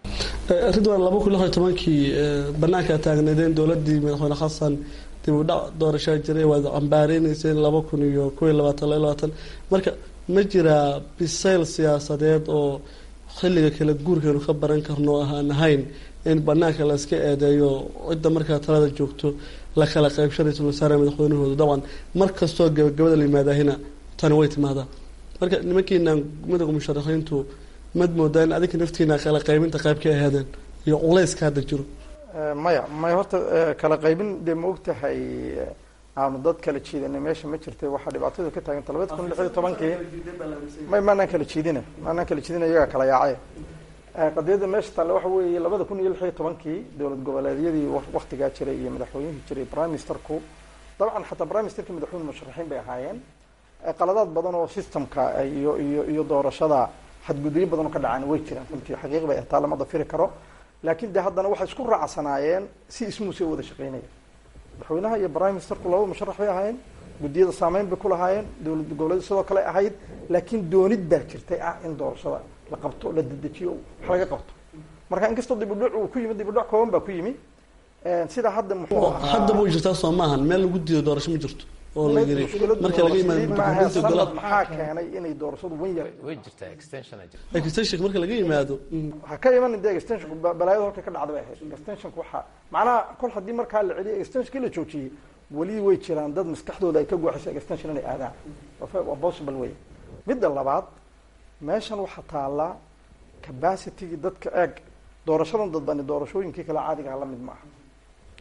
ridwan laba kun lix iyo tobankii banaanka taagneedeen dowladii madaxweyne xasan dib u dhac doorashaa jiray waad cambaareynaysen laba kun iyo kow iyo labaatan laba labaatan marka ma jiraa bisayl siyaasadeed oo xilliga kala guurkeenu ka baran karno aan ahayn in banaanka la iska eedeeyo cidda markaa talada joogto la kala qaybsha ra-iisul wasaare madaxweynahooda dabcan mar kastoo gabagabada la yimaadaahina tani way timaadaa marka nimankiinaan midowga musharaxiintu mad moodaa in adinka naftiina kala qaybinta qayb ka ahaadeen iyo culayska hadda jiro maya maya horta kala qaybin dee ma og tahay aanu dad kala jiidanay meesha ma jirtay waxaa dhibaatadu ka taagan labada kun lix iyo tobankii may maanaan kala jiidina maanaan kala jiidina iyagaa kala yaacay qadiyadda meesha talle waxa weeye labada kun iyo lix iyo tobankii dowlad goboleedyadii waktigaa jiray iyo madaxweynihii jiray prime ministerku dabcan xataa prime ministerkii madaxweyne musharaxiin bay ahaayeen qaladaad badan oo systemka iyo iyo iyo doorashada xadgudubyo badan oo ka dhacaan way jiraan runtii xaqiiq bay taa lama dafiri karo laakiin de haddana waxay isku raacsanaayeen si ismuuse wada shaqeynaya madaxweynaha iyo prime ministerku laba musharax bay ahaayeen guddiyada saameyn bay ku lahaayeen dowlad goboleed sidoo kale ahayd laakiin doonid baa jirtay ah in doorashada la qabto la dedejiyo wax laga qabto marka inkastoo dibudhac uu ku yimid dibudhac kooban baa ku yimi sida hadda muxuu ahaa haddaba way jirtaa soo maahan meel lagu diido doorasho ma jirto oo la yiri marka laga yimaado sanad maxaa keenay inay doorashadu wan yar way jirtaa extension ay jirta extension marka laga yimaado ha ka iman de extensionku balaayada halka ka dhacda bay ahayd extensionku waxa macnaha kol haddii markaa la celiyay extensionkii la joojiyey weli way jiraan dad maskaxdooda ay ka guuxayso extension inay aadaan waa possible way midda labaad meeshan waxaa taallaa capacitygii dadka eeg doorashadan dadbani doorashooyinkii kale caadigaha la mid maaha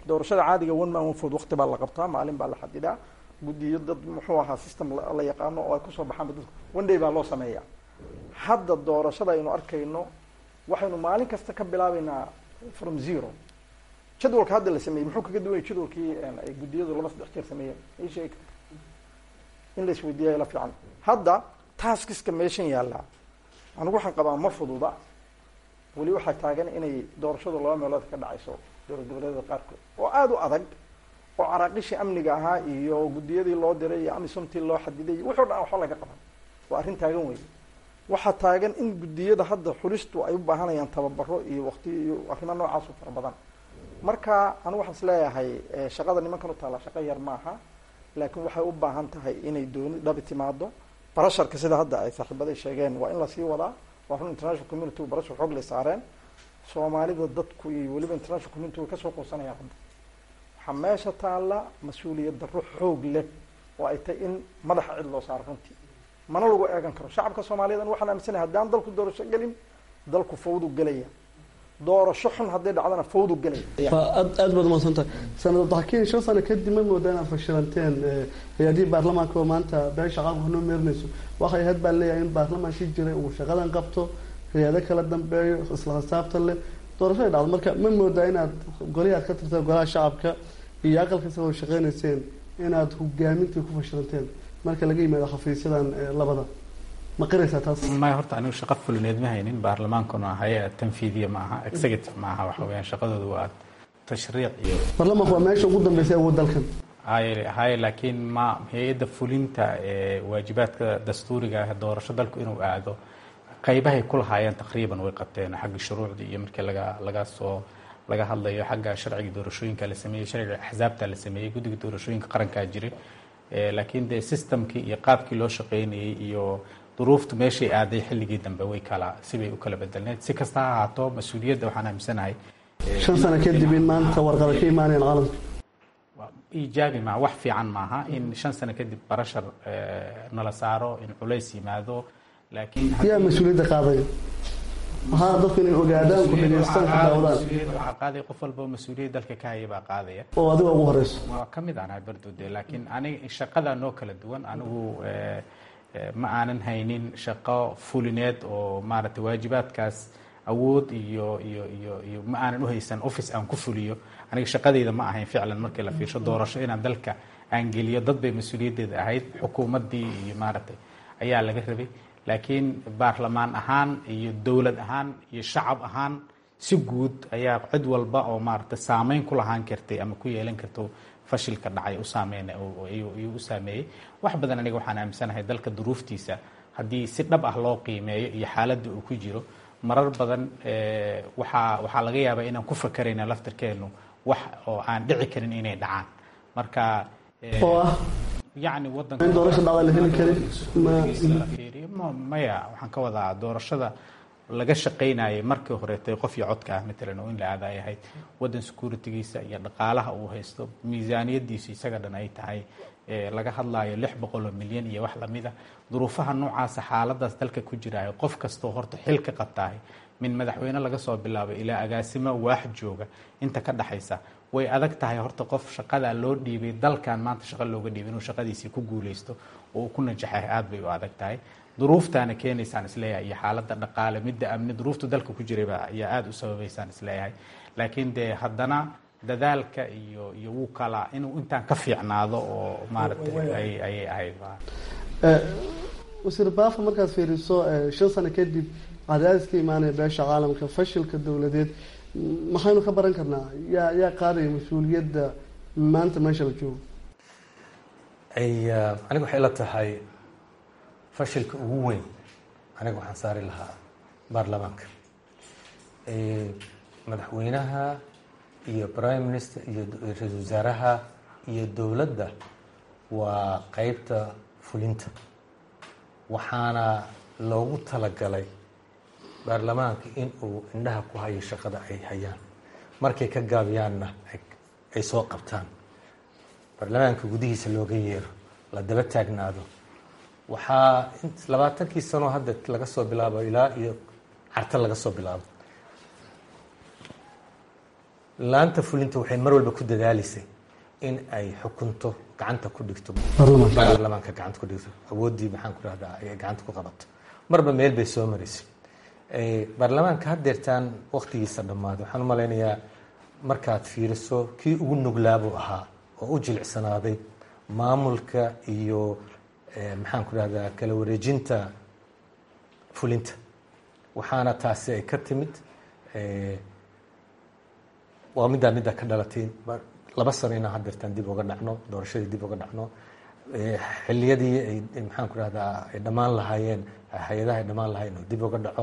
doorashada caadiga one man one vote waqti baa la qabtaa maalin baa la xadidaa guddiyo dad muxuu ahaa system la yaqaano oo ay kusoo baxaan dadku one day baa loo sameeyaa hadda doorashada aynu arkayno waxaynu maalin kasta ka bilaabeynaa from zero jadwalka hadda la sameeyey muxuu kaga duwanya jadwalkii ay guddiyadu laba saddex jeer sameeyeen ii sheeg in la isweydiiyayo la fiican hadda taskiska meeshan yaallaa anigu waxaan qabaa ma fududa weli waxaa taagan inay doorashadu laba meelood ka dhacayso dowlad goboleedyada qaarkood oo aada u adag oo caraaqishii amniga ahaa iyo guddiyadii loo diray iyo amisomtii loo xadiday wuxuu dhan waxba laga qaban waa arrin taagan wey waxaa taagan in guddiyada hadda xulistu ay u baahanayaan tababaro iyo waqti iyo arrimo noocaas u fara badan marka anigu waxaan is leeyahay shaqada nimankan u taalla shaqo yar maaha laakiin waxay u baahan tahay inay dooni dhabi timaado barasharka sida hadda ay saaxiibaday sheegeen waa in lasii wadaa waa run international community barashar xoog lay saareen soomaalida dadku iyo weliba international community way kasoo qoonsanayaan hadda waxaa meesha taalla mas-uuliyad darro xoog leh oo ay tahay in madaxa cid loo saaro runtii mana lagu eegan karo shacabka soomaaliyeedna waxaan aaminsanahay haddaan dalku doorasho gelin dalku fawdu gelaya doorasho xun hadday dhacdana fawdu gelaya aad aad baad umaadsantahay sanad daxkiin shan sano kadib ma moodaa inaad fashilanteen hay-adihii baarlamaanka oo maanta beesha qaabka noo meerinayso waxay ahayd baa leeyahay in baarlamaankii jiray uu shaqadan qabto hay-ado kala dambeeyo isla xisaabtan leh doorashoay dhacdo marka ma moodaa inaad golihi aad ka tirteen golaha shacabka iyo aqalka soo shaqeynayseen inaad hogaamintii ku fashilanteen marka laga yimaado xafiisyadan labada ma qiraysaa taas maya horta anigu shaqo fulineed ma haynin baarlamaankuna hay-a tanfiidiya ma aha executive ma aha waxa weyaan shaqadoodu waa tashriic iyo baarlamaanku waa meesha ugu dambeysay awood dalkan haye haye laakiin ma hay-adda fulinta ee waajibaadka dastuuriga ah doorasho dalku inuu aado qaybahay ku lahaayeen taqriiban way qabteen xagga shuruucda iyo markii laga laga soo laga hadlayo xagga sharciga doorashooyinka la sameeyey sharciga axsaabta la sameeyey guddiga doorashooyinka qarankaa jiray laakiin dee systemkii iyo qaabkii loo shaqeynayay iyo duruuftu meeshay aaday xilligii dambe way kala sibay u kala bedelneed si kasta ha ahaato mas-uuliyadda waxaan aaminsanahay shan sano kadib in maanta warqada ka imaanayaan caalamka iijaabi maa wax fiican maaha in shan sano kadib barashar nala saaro in culays yimaado laakiin yaa mas-uuliyadda qaadaya maxaa dadku inay ogaadaan ku dhageystaan ku daawadaan waxaa qaadaya qof walba oo mas-uuliyad dalka ka haya baa qaadaya oo adiga ugu horeyso waa ka mid anahay bardode laakiin aniga shaqada noo kala duwan anigu ma aanan haynin shaqo fulineed oo maaragtay waajibaadkaas awood iyo iyo iyo iyo ma aanan uhaysan office aan ku fuliyo aniga shaqadeyda ma ahayn ficlan markii la fiirsho doorasho inaan dalka aan geliyo dad bay mas-uuliyaddeeda ahayd xukuumaddii iyo maaragtay ayaa laga rabay laakiin baarlamaan ahaan iyo dowlad ahaan iyo shacab ahaan si guud ayaa cid walba oo maaragtay saameyn ku lahaan kartay ama ku yeelan karto fashilka dhacay u saameyn ayuu u saameeyey wax badan aniga waxaan aaminsanahay dalka duruuftiisa haddii si dhab ah loo qiimeeyo iyo xaaladda uu ku jiro marar badan waxaa waxaa laga yaabaa inaan ku fakarayna laftirkeenu wax oo aan dhici karin inay dhacaan marka oo ah yacni in doorasha dhacda la heli karin wadanfiiriyo maya waxaan ka wadaa doorashada laga shaqaynayay markii horeetay qof iyo codka ah matalan oo in la aada ay ahayd waddan securitigiisa iyo dhaqaalaha uu haysto miisaaniyadiisu isaga dhan ay tahay laga hadlaayo lix boqol oo milyan iyo wax lamida duruufaha noocaasa xaaladaas dalka ku jiraayo qof kastoo horta xil ka qabtaahay min madaxweyne laga soo bilaabay ilaa agaasimo waax jooga inta ka dhaxaysa way adag tahay horta qof shaqadaa loo dhiibay dalkan maanta shaqo looga dhiibay inuu shaqadiisii ku guuleysto oo uu ku najaxay aad bay u adag tahay duruuftaana keenaysaan isleeyahay iyo xaaladda dhaqaale midda amni duruufta dalka ku jirayba ayaa aada u sababaysaan isleeyahay laakiin dee haddana dadaalka iyo iyo wuu kala inuu intaan ka fiicnaado oo maaragtay ayay ahayd wasiir baafa markaad fiiriso shan sano kadib cadaadis ka imaanaya beesha caalamka fashilka dowladeed maxaynu ka baran karnaa yaa yaa qaadaya mas-uuliyadda maanta meesha la joogo aniga waxay la tahay fashilka ugu weyn aniga waxaan saari lahaa baarlamaanka madaxweynaha iyo prime minister iyo ra-iisul wasaaraha iyo dowladda waa qeybta fulinta waxaana loogu talagalay baarlamaanka in uu indhaha ku hayo shaqada ay hayaan markay ka gaabiyaanna ay soo qabtaan baarlamaanka gudihiisa looga yeero la daba taagnaado waxaa labaatankii sanoo hadda laga soo bilaabo ilaa iyo carta laga soo bilaabo laanta fulinta waxay mar walba ku dadaalisay in ay xukunto gacanta ku dhigto baarlamaanka gacanta ku dhigto awooddii maxaan ku rahdaa ay gacanta ku qabato marba meel bay soo maraysay baarlamaanka haddeertaan waktigiisa dhammaaday waxaan u malaynayaa markaad fiiriso kii ugu nuglaabuu ahaa oo u jilicsanaaday maamulka iyo maxaan ku rahdaa kala wareejinta fulinta waxaana taasi ay ka timid waa middaa middaa ka dhalatay laba sano inaan haddeertaan dib uga dhacno doorashadii dib uga dhacno xiliyadii ay maxaan ku rahdaa ay dhammaan lahaayeen hay-adaha ay dhammaan lahaayeen oo dib uga dhaco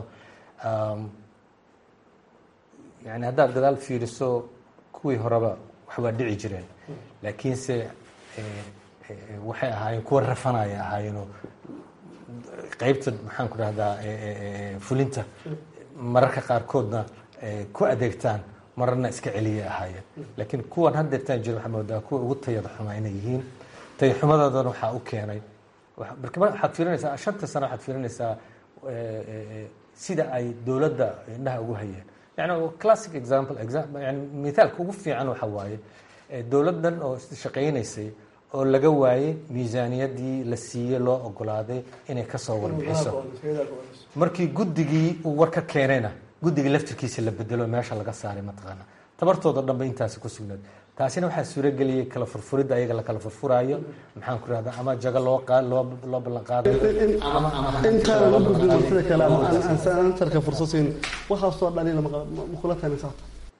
yani haddaad gadaal fiiriso kuwii horeba wax waa dhici jireen laakiinse waxay ahaayeen kuwa rafanaya ahaayeenoo qeybta maxaan ku rahdaa fulinta mararka qaarkoodna ku adeegtaan mararna iska celiyay ahaayeen laakiin kuwan haddeertaan jira waxaa moodaa kuwa ugu tayada xumaa inay yihiin tayaxumadoodana waxaa u keenay waxaad fiirinaysaa shanta sano waxaad fiirinaysaa sida ay dowladda indhaha ugu hayeen yani classic example yani mithaalka ugu fiican waxa waaye dowladdan oo shaqaynaysay oo laga waayey miisaaniyadii la siiyey loo ogolaaday inay kasoo warbixiso markii guddigii uu war ka keenayna guddigii laftirkiisa la bedelo meesha laga saaray mataqaana tabartooda dhanba intaasi ku sugnaad taasina waxaa suurageliyey kala furfuridda ayaga la kala furfuraayo maxaan ku rahdaa ama jago loo loo loo ballan qaadayo intaana u gudbin martida kale ama aan ansarka fursad siin waxaasoo dhaliila makula taynaysaa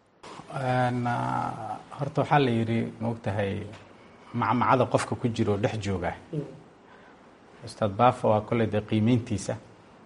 horta waxaa la yidhi maogtahay macmacada qofka ku jiro dhex jooga ustaad baafo waa kolley dee qiimeyntiisa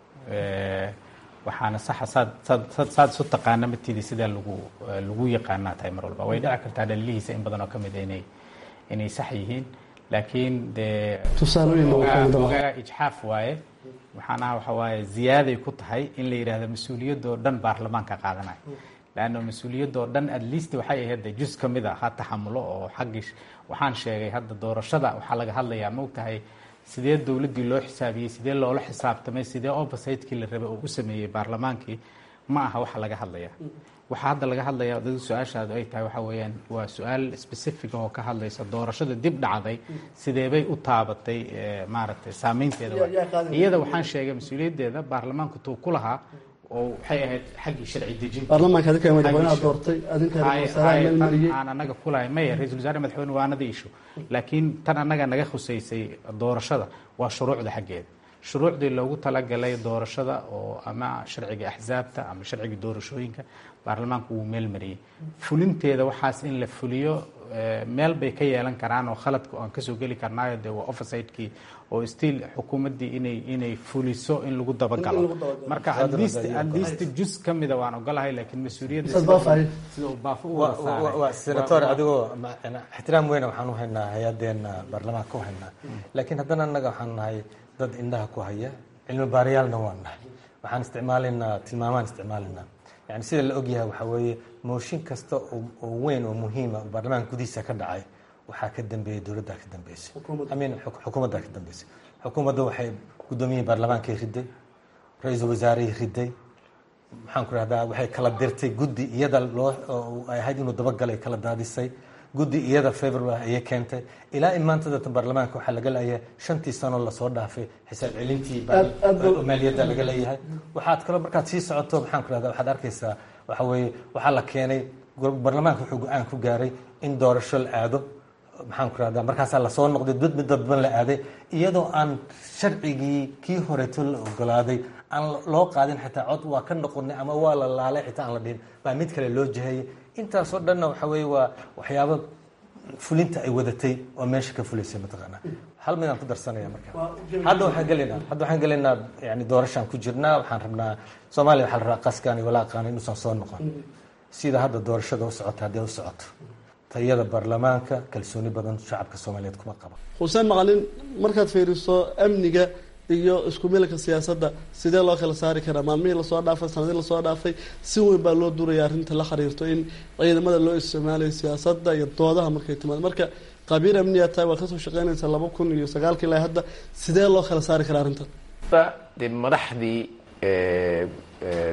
waxaana saxa saad saad saad isu taqaana matidi sidaa lagu lagu yaqaanaa tahay mar walba way dhici kartaa dhaliilihiisa in badan oo ka mid a inay inay sax yihiin laakiin dee tusaalooyin ogaa ijxaaf waaye waxaana waxa waaye ziyaaday ku tahay in la yidhaahdo mas-uuliyadoo dhan baarlamaanka qaadanaya leanna mas-uuliyadoo dhan at least waxay ahayd de jus ka mid a ha taxamulo oo xaggii waxaan sheegay hadda doorashada waxaa laga hadlayaa ma ogtahay sidee dowladdii loo xisaabiyey sidee loola xisaabtamay sidee oversightkii la rabay oo u sameeyey baarlamaankii ma aha waxa laga hadlaya waxaa hadda laga hadlaya dad su-aashaadu ay tahay waxa weeyaan waa su-aal specific oo ka hadlaysa doorashada dib dhacday sideebay u taabatay maaragtay saameynteeda iyada waxaan sheegay mas-uuliyaddeeda baarlamaanku tuu ku lahaa oo waxay ahayd xaggii sharci dejinta baarlamaanka adinka madaxweynaha doortay adinka wasaaraha meel mariyey aan anaga kulahay maya ra-isul wasaare madaxweyne waa anada isho laakiin tan annaga naga khusaysay doorashada waa shuruucda xaggeeda shuruucdii loogu talagalay doorashada oo ama sharciga axsaabta ama sharciga doorashooyinka baarlamaanku wuu meel mariyey fulinteeda waxaas in la fuliyo meel bay ka yeelan karaan oo khaladka aan kasoo geli karnaayo dee waa oversightkii oo still xukuumaddii inay inay fuliso in lagu dabagalo marka atleast jus ka mida waan ogolahay laakiin mas-uuliyadda sida uu baafo u waa senator adigoo ixtiraam weyna waxaan u haynaa hay-adeena baarlamaanka u haynaa laakiin haddana annaga waxaan nahay dad indhaha ku haya cilmi baariyaalna waan nahay waxaan isticmaalaynaa tilmaamaan isticmaalaynaa yani sida la ogyahay waxaa weeye mooshin kasta oo weyn oo muhiima oo baarlamaanka gudihiisa ka dhacay waxaa ka dambeeyey dowladdaa ka dambeysay amin xukuumaddaa ka dambeysay xukuumadda waxay guddoomiyihii baarlamaankay riday ra-iisul wasaarey riday maxaan ku rahdaa waxay kala dirtay guddi iyada loo ay ahayd inuu dabagalay kala daadisay guddi iyada favor ayay keentay ilaa in maanta datan baarlamaanka waxaa laga leeyahay shantii sano lasoo dhaafay xisaab celintii maaliyadda laga leeyahay waxaad kaloo markaad sii socoto maxaan ku rahdaa waxaad arkaysaa waxa weeye waxaa la keenay baarlamaanka wuxuu go-aan ku gaaray in doorasho la aado maxaan ku rahdaa markaasaa lasoo noqday dad mid dadban la aaday iyadoo aan sharcigii kii horeeto la ogolaaday aan loo qaadin xitaa cod waa ka noqonay ama waa la laalay xitaa aan la dhihin baa mid kale loo jahayay intaasoo dhanna waxa weeye waa waxyaabo fulinta ay wadatay oo meesha ka fulaysay mataqaanaa hal midaan ku darsanaya marka hadda waxaan gelaynaa hadda waxaan gelaynaa yani doorashaan ku jirnaa waxaan rabnaa soomaaliya waxaa la rabaa qaskaan iyo walaaqaan inuusan soo noqon sida hadda doorashada u socota haddii u socoto tayada baarlamaanka kalsooni badan shacabka soomaaliyeed kuma qaba xuseen maqalin markaad fiiriso amniga iyo isku milka siyaasadda sidee loo kala saari karaa maalmihii lasoo dhaafay sanadii lasoo dhaafay si weyn baa loo duraya arrinta la xiriirto in ciidamada loo isticmaalayo siyaasadda iyo doodaha markay timaado marka qabiir amniya tahay waad kasoo shaqeynaysaa laba kun iyo sagaalki ilaa hadda sidee loo kala saari karaa arrintan dee madaxdii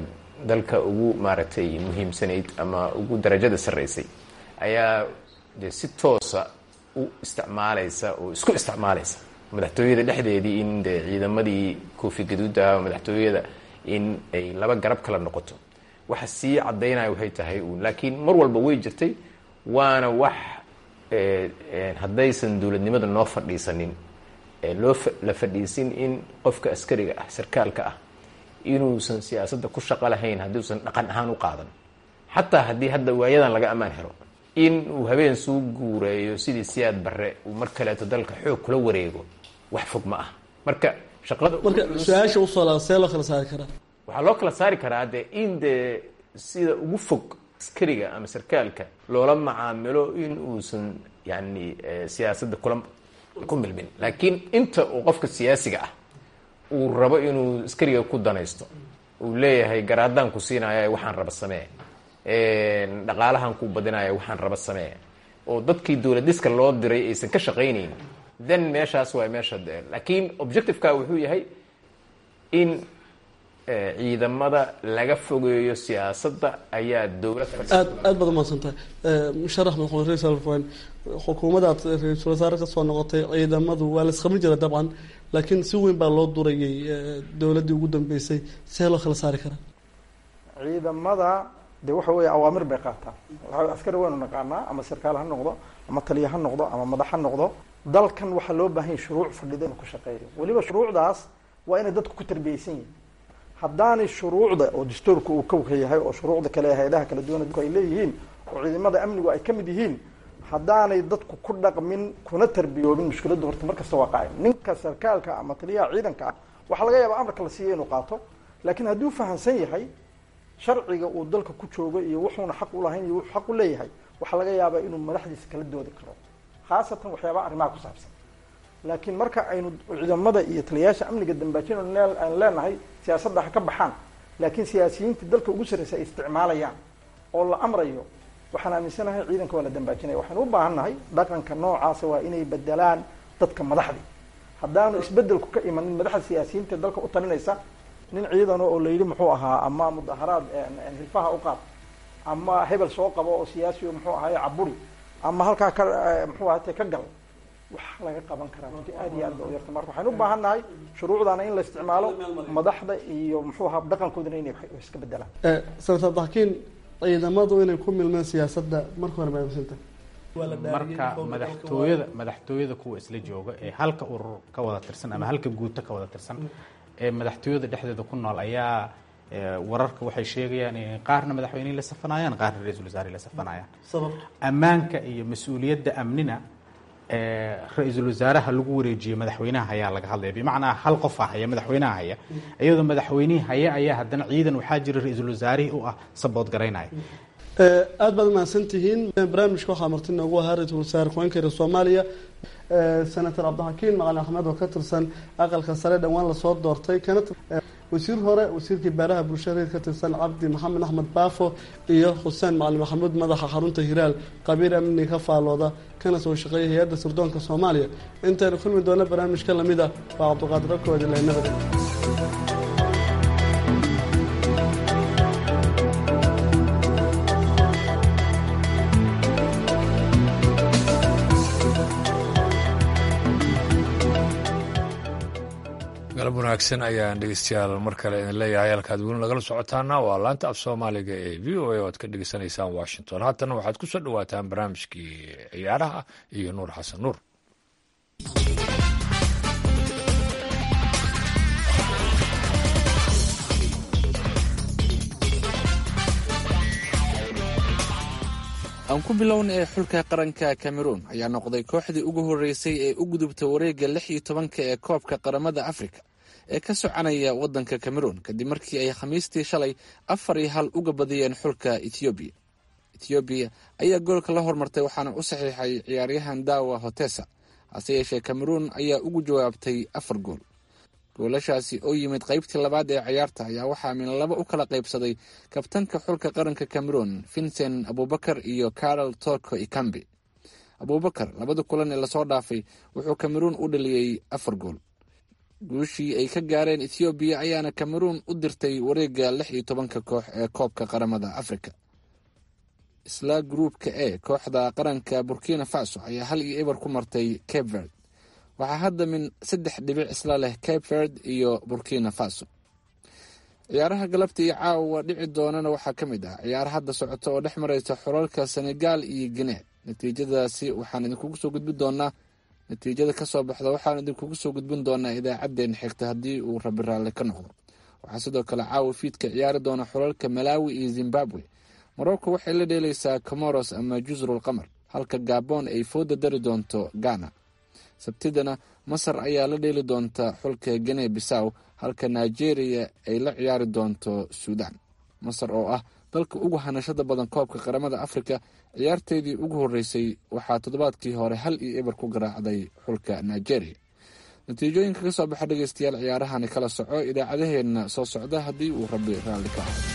dalka ugu maaragtay muhiimsanayd ama ugu darajada sarraysay ayaa de si toosa u isticmaalaysa oo isku isticmaalaysa madaxtooyada dhexdeedii in de ciidamadii koofi gaduuda madaxtooyada in ay laba garab kala noqoto waxa sii caddaynaya waxay tahay uun laakiin mar walba way jirtay waana wax haddaysan dowladnimada noo fadhiisanin loo la fadhiisin in qofka askariga ah sarkaalka ah inuusan siyaasadda ku shaqo lahayn haddiusan dhaqan ahaan u qaadan xataa haddii hadda waayadan laga ammaan helo in uu habeen suu guureeyo sidii siyaad barre uu mar kaleeto dalka xoog kula wareego wax fog ma ah marka shaqada marka su-aasha usoo laa see loo kala saari karaa waxaa loo kala saari karaa de in dee sida ugu fog askariga ama sarkaalka loola macaamilo in uusan yani siyaasadda kula ku milmin laakiin inta uu qofka siyaasiga ah uu rabo inuu askariga ku danaysto uu leeyahay garaadaan ku siinaya waxaan raba samee dhaqaalahan ku badinaya waxaan raba samee oo dadkii dowladiska loo diray aysan ka shaqaynayn then meeshaas waa meesha laakiin objectiveka wuxuu yahay in ciidamada laga fogeeyo siyaasadda ayaa dowlad aad aad baad umahadsantahay musharax madaxweyne ra-isul wasaare xukuumadaad ra-iisul wasaare ka soo noqotay ciidamadu waa la isqabin jira dabcan laakiin si weyn baa loo durayay dowladdii ugu dambeysay see loo kala saari karaa ciidamada de waxa weeye awaamir bay qaataan waa askari waynu naqaanaa ama sarkaal ha noqdo ama taliya ha noqdo ama madax ha noqdo dalkan waxaa loo baahan yahy shuruuc fadhida inuu ku shaqeeyo weliba shuruucdaas waa inay dadku ku tarbiyeysan yihin haddaanay shuruucda oo dastuurka uu kowka yahay oo shuruucda kale hay-adaha kala duwan ay leeyihiin oo ciidamada amnigu ay kamid yihiin haddaanay dadku ku dhaqmin kuna tarbiyoobin mushkiladdu horta markasta waa qaacim ninka sarkaalka ama taliyaha ciidanka ah waxaa laga yaabaa amarka la siiya inuu qaato laakiin hadduu fahamsan yahay sharciga uu dalka ku joogo iyo wuxuuna xaq ulahayn iyo wuxuu xaq u leeyahay waxaa laga yaabaa inuu madaxdiisa kala doodi karo khaasatan waxyaabaha arrimaha ku saabsan laakiin marka aynu ciidamada iyo taliyayaasha amniga dambaajin aan leenahay siyaasadda ha ka baxaan laakiin siyaasiyiinta dalka ugu sarreysa ay isticmaalayaan oo la amrayo waxaan aaminsanahay ciidanka waa la dambaajinaya waxaynu u baahan nahay dhaqanka noocaasa waa inay bedelaan dadka madaxdii haddaanu isbedelku ka imanin madaxda siyaasiyiinta dalka u talinaysa nin ciidano oo layidhi muxuu ahaa ama mudaharaad hilfaha u qaad ama hebel soo qabo oo siyaasi muxuu ahaay caburi ama halkaa ka muxuu ahate ka gal wax laga qaban karaa runtii aad iyo aad ba u yarta marka waxaynu u baahan nahay shuruucdaana in la isticmaalo madaxda iyo muxuu ahaa dhaqankoodana inay iska bedelaan senator dakiin ciidamadu inay ku milmeen siyaasadda marka hore maamisanta marka madaxtooyada madaxtooyada kuwa isla jooga ee halka urur ka wada tirsan ama halka guuto ka wada tirsan ee madaxtooyada dhexdeeda ku nool ayaa wararka waxay sheegayaan in qaarna madaxweynihii la safanayaan qaarna ra-iisul wasaare la safanayaan ammaanka iyo mas-uuliyadda amnina ra-iisul wasaaraha lagu wareejiyey madaxweynaha hayaa laga hadlaya bimacnaa hal qofa haya madaxweynaha haya iyadoo madaxweynihii haya ayaa haddana ciidan waxaa jira ra-iisul wasaarihii u ah sabood garaynaya aad baad mahadsan tihiin barnaamijka waxaa marti noogu ahaa ra-iisul wasaare ku-aanka soomaaliya senator cabdixakiin macalin axmed oo ka tirsan aqalka sare dhowaan lasoo doortay kana wasiir hore wasiirkii beeraha bulshada ka tirsan cabdi maxamed axmed baafo iyo xuseen macalin maxamuud madaxa xarunta hiraal qabiil amni ka faalooda kana soo shaqeeya hay-adda sirdoonka soomaaliya intaynu kulmi doona barnaamijka lamida waa cabdiqaadir abkoodi leenabada galab wanaagsan ayaan dhegeystayaal mar kale idin leeyahay halkaad weli nagala socotaana waa laanta af soomaaliga ee v o a oo aad ka dhegeysanaysaan washington haatana waxaad ku soo dhawaataan barnaamijkii ciyaaraha iyo nuur xasan nuur aan ku bilowna ee xulka qaranka cameroon ayaa noqday kooxdii ugu horreysay ee u gudubta wareegga lix iyo tobanka ee koobka qaramada afrika ee ka soconaya waddanka cameroon kadib markii ay khamiistii shalay afar iyo hal uga badiyeen xulka ethoobiya ethoobiya ayaa goolka la hormartay waxaana u saxiixay ciyaaryahan dawa hotesa hase yeeshee cameroon ayaa ugu jawaabtay afar gool goolashaasi oo yimid qaybtii labaad ee ciyaarta ayaa waxaa min laba u kala qaybsaday kabtanka xulka qaranka cameroon vincent abubakar iyo carol toko ikambi abubakar labada kulan ee lasoo dhaafay wuxuu cameroon u dhaliyey afar gool guushii ay ka gaareen ethoobiya ayaana cameroon u dirtay wareegga lix iyo tobanka koox ee koobka qaramada afrika isla gruupka e kooxda qaranka burkina faso ayaa hal iyo eber ku martay cape verd waxaa hadda min saddex dhibic isla leh cape verd iyo burkina faso ciyaaraha galabta iyo caawa dhici doonana waxaa ka mid ah ciyaar hadda socota oo dhex mareysa xulalka senegal iyo gine natiijadaasi waxaan idinkugu soo gudbin doonaa natiijada kasoo baxda waxaan idinkugu soo gudbin doonaa idaacaddeen xigta haddii uu rabi raalli ka noqdo waxaa sidoo kale caawa fiidka ciyaari doona xulalka malawi iyo zimbabwe morocco waxay la dheeleysaa comoros ama jusrul qamar halka gabon ay fooda dari doonto ghana sabtidana masar ayaa la dheeli doonta xulka gine bisaw halka nigeria ay la ciyaari doonto suudan masar oo ah dalka ugu hanashada badan koobka qaramada afrika ciyaarteedii ugu horeysay waxaa toddobaadkii hore hal iyo eber ku garaacday xulka nigeria natiijooyinka ka soo baxa dhegeystayaal ciyaarahani kala soco idaacadaheenna soo socda haddii uu rabi raalli ka aho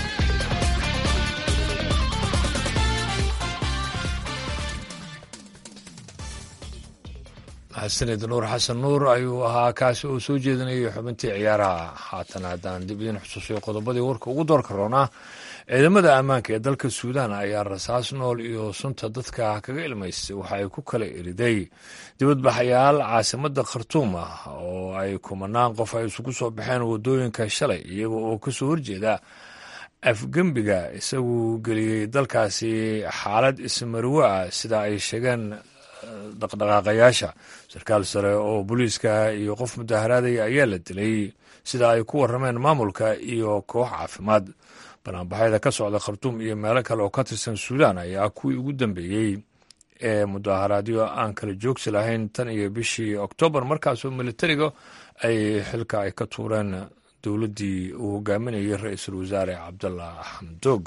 maxasanid nuur xasan nuur ayuu ahaa kaasi oo soo jeedinayay xubintii ciyaaraha haatan haddaan dib idin xusuusiyo qodobadii warka ugu doorka roonaa ciidamada ammaanka ee dalka suudaan ayaa rasaas nool iyo sunta dadka kaga ilmaystay waxa ay ku kala eriday dibadbaxayaal caasimada khartuum ah oo ay kumanaan qof ay isugu soo baxeen wadooyinka shalay iyaga oo kasoo horjeeda afgembiga isagu geliyey dalkaasi xaalad ismarwe ah sida ay sheegeen dhaqdhaqaaqayaasha sarkaal sare oo booliiska iyo qof mudaharaadaya ayaa la dilay sida ay ku warameen maamulka iyo koox caafimaad banaanbaxyada ka socda khartuum iyo meelo kale oo ka tirsan suudaan ayaa kuwii ugu dambeeyey ee mudaharaadyo aan kala joogsi lahayn tan iyo bishii oktoobar markaasoo militariga ay xilka ay ka tuureen dowladdii uu hogaaminayay ra-iisul wasaare cabdalla xamdoog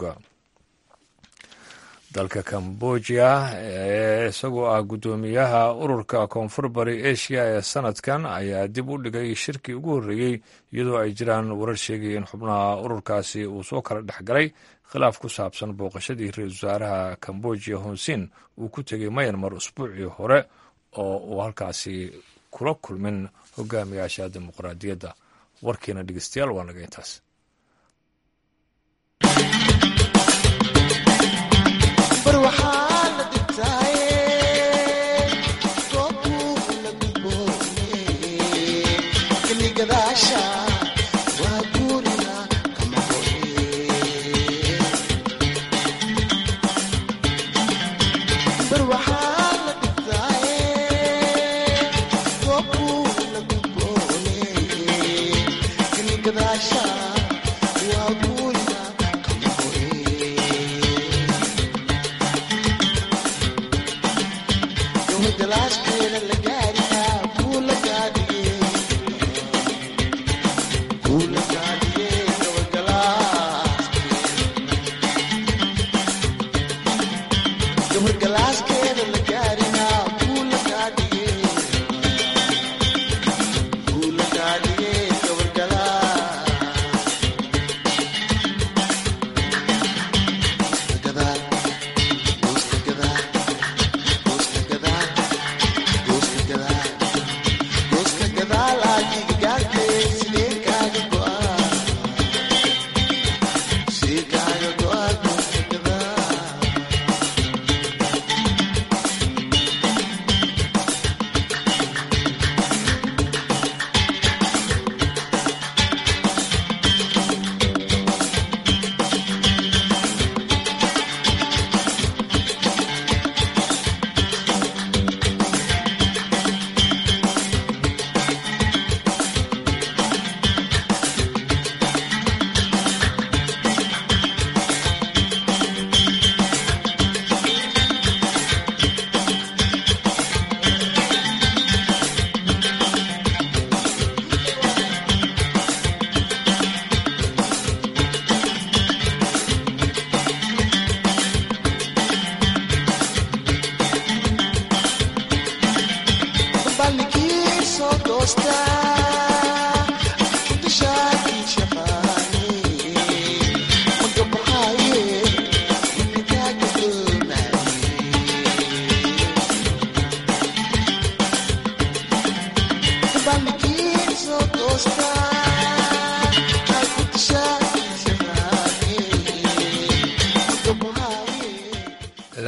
dalka cambodia ee isagoo ah guddoomiyaha ururka koonfur bari asia ee sanadkan ayaa dib u dhigay shirkii ugu horreeyey iyadoo ay jiraan warar sheegaya in xubnaha ururkaasi uu soo kala dhex galay khilaaf ku saabsan booqashadii ra-iisul wasaaraha cambodia honsin uu ku tegay mayanmar usbuucii hore oo uu halkaasi kula kulmin hogaamiyaasha dimuqraadiyadda warkiina dhegeystayaal waa naga intaas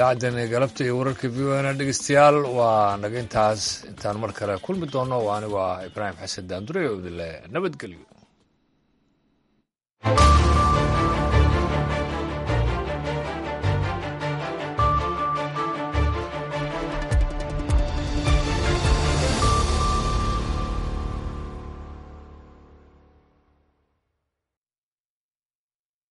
idaacaddeen galabta iyo wararka v o na dhegeystayaal waa naga intaas intaan mar kale kulmi doono waa anigu ah ibraahim xasan daandure oo idinle nabadgelyo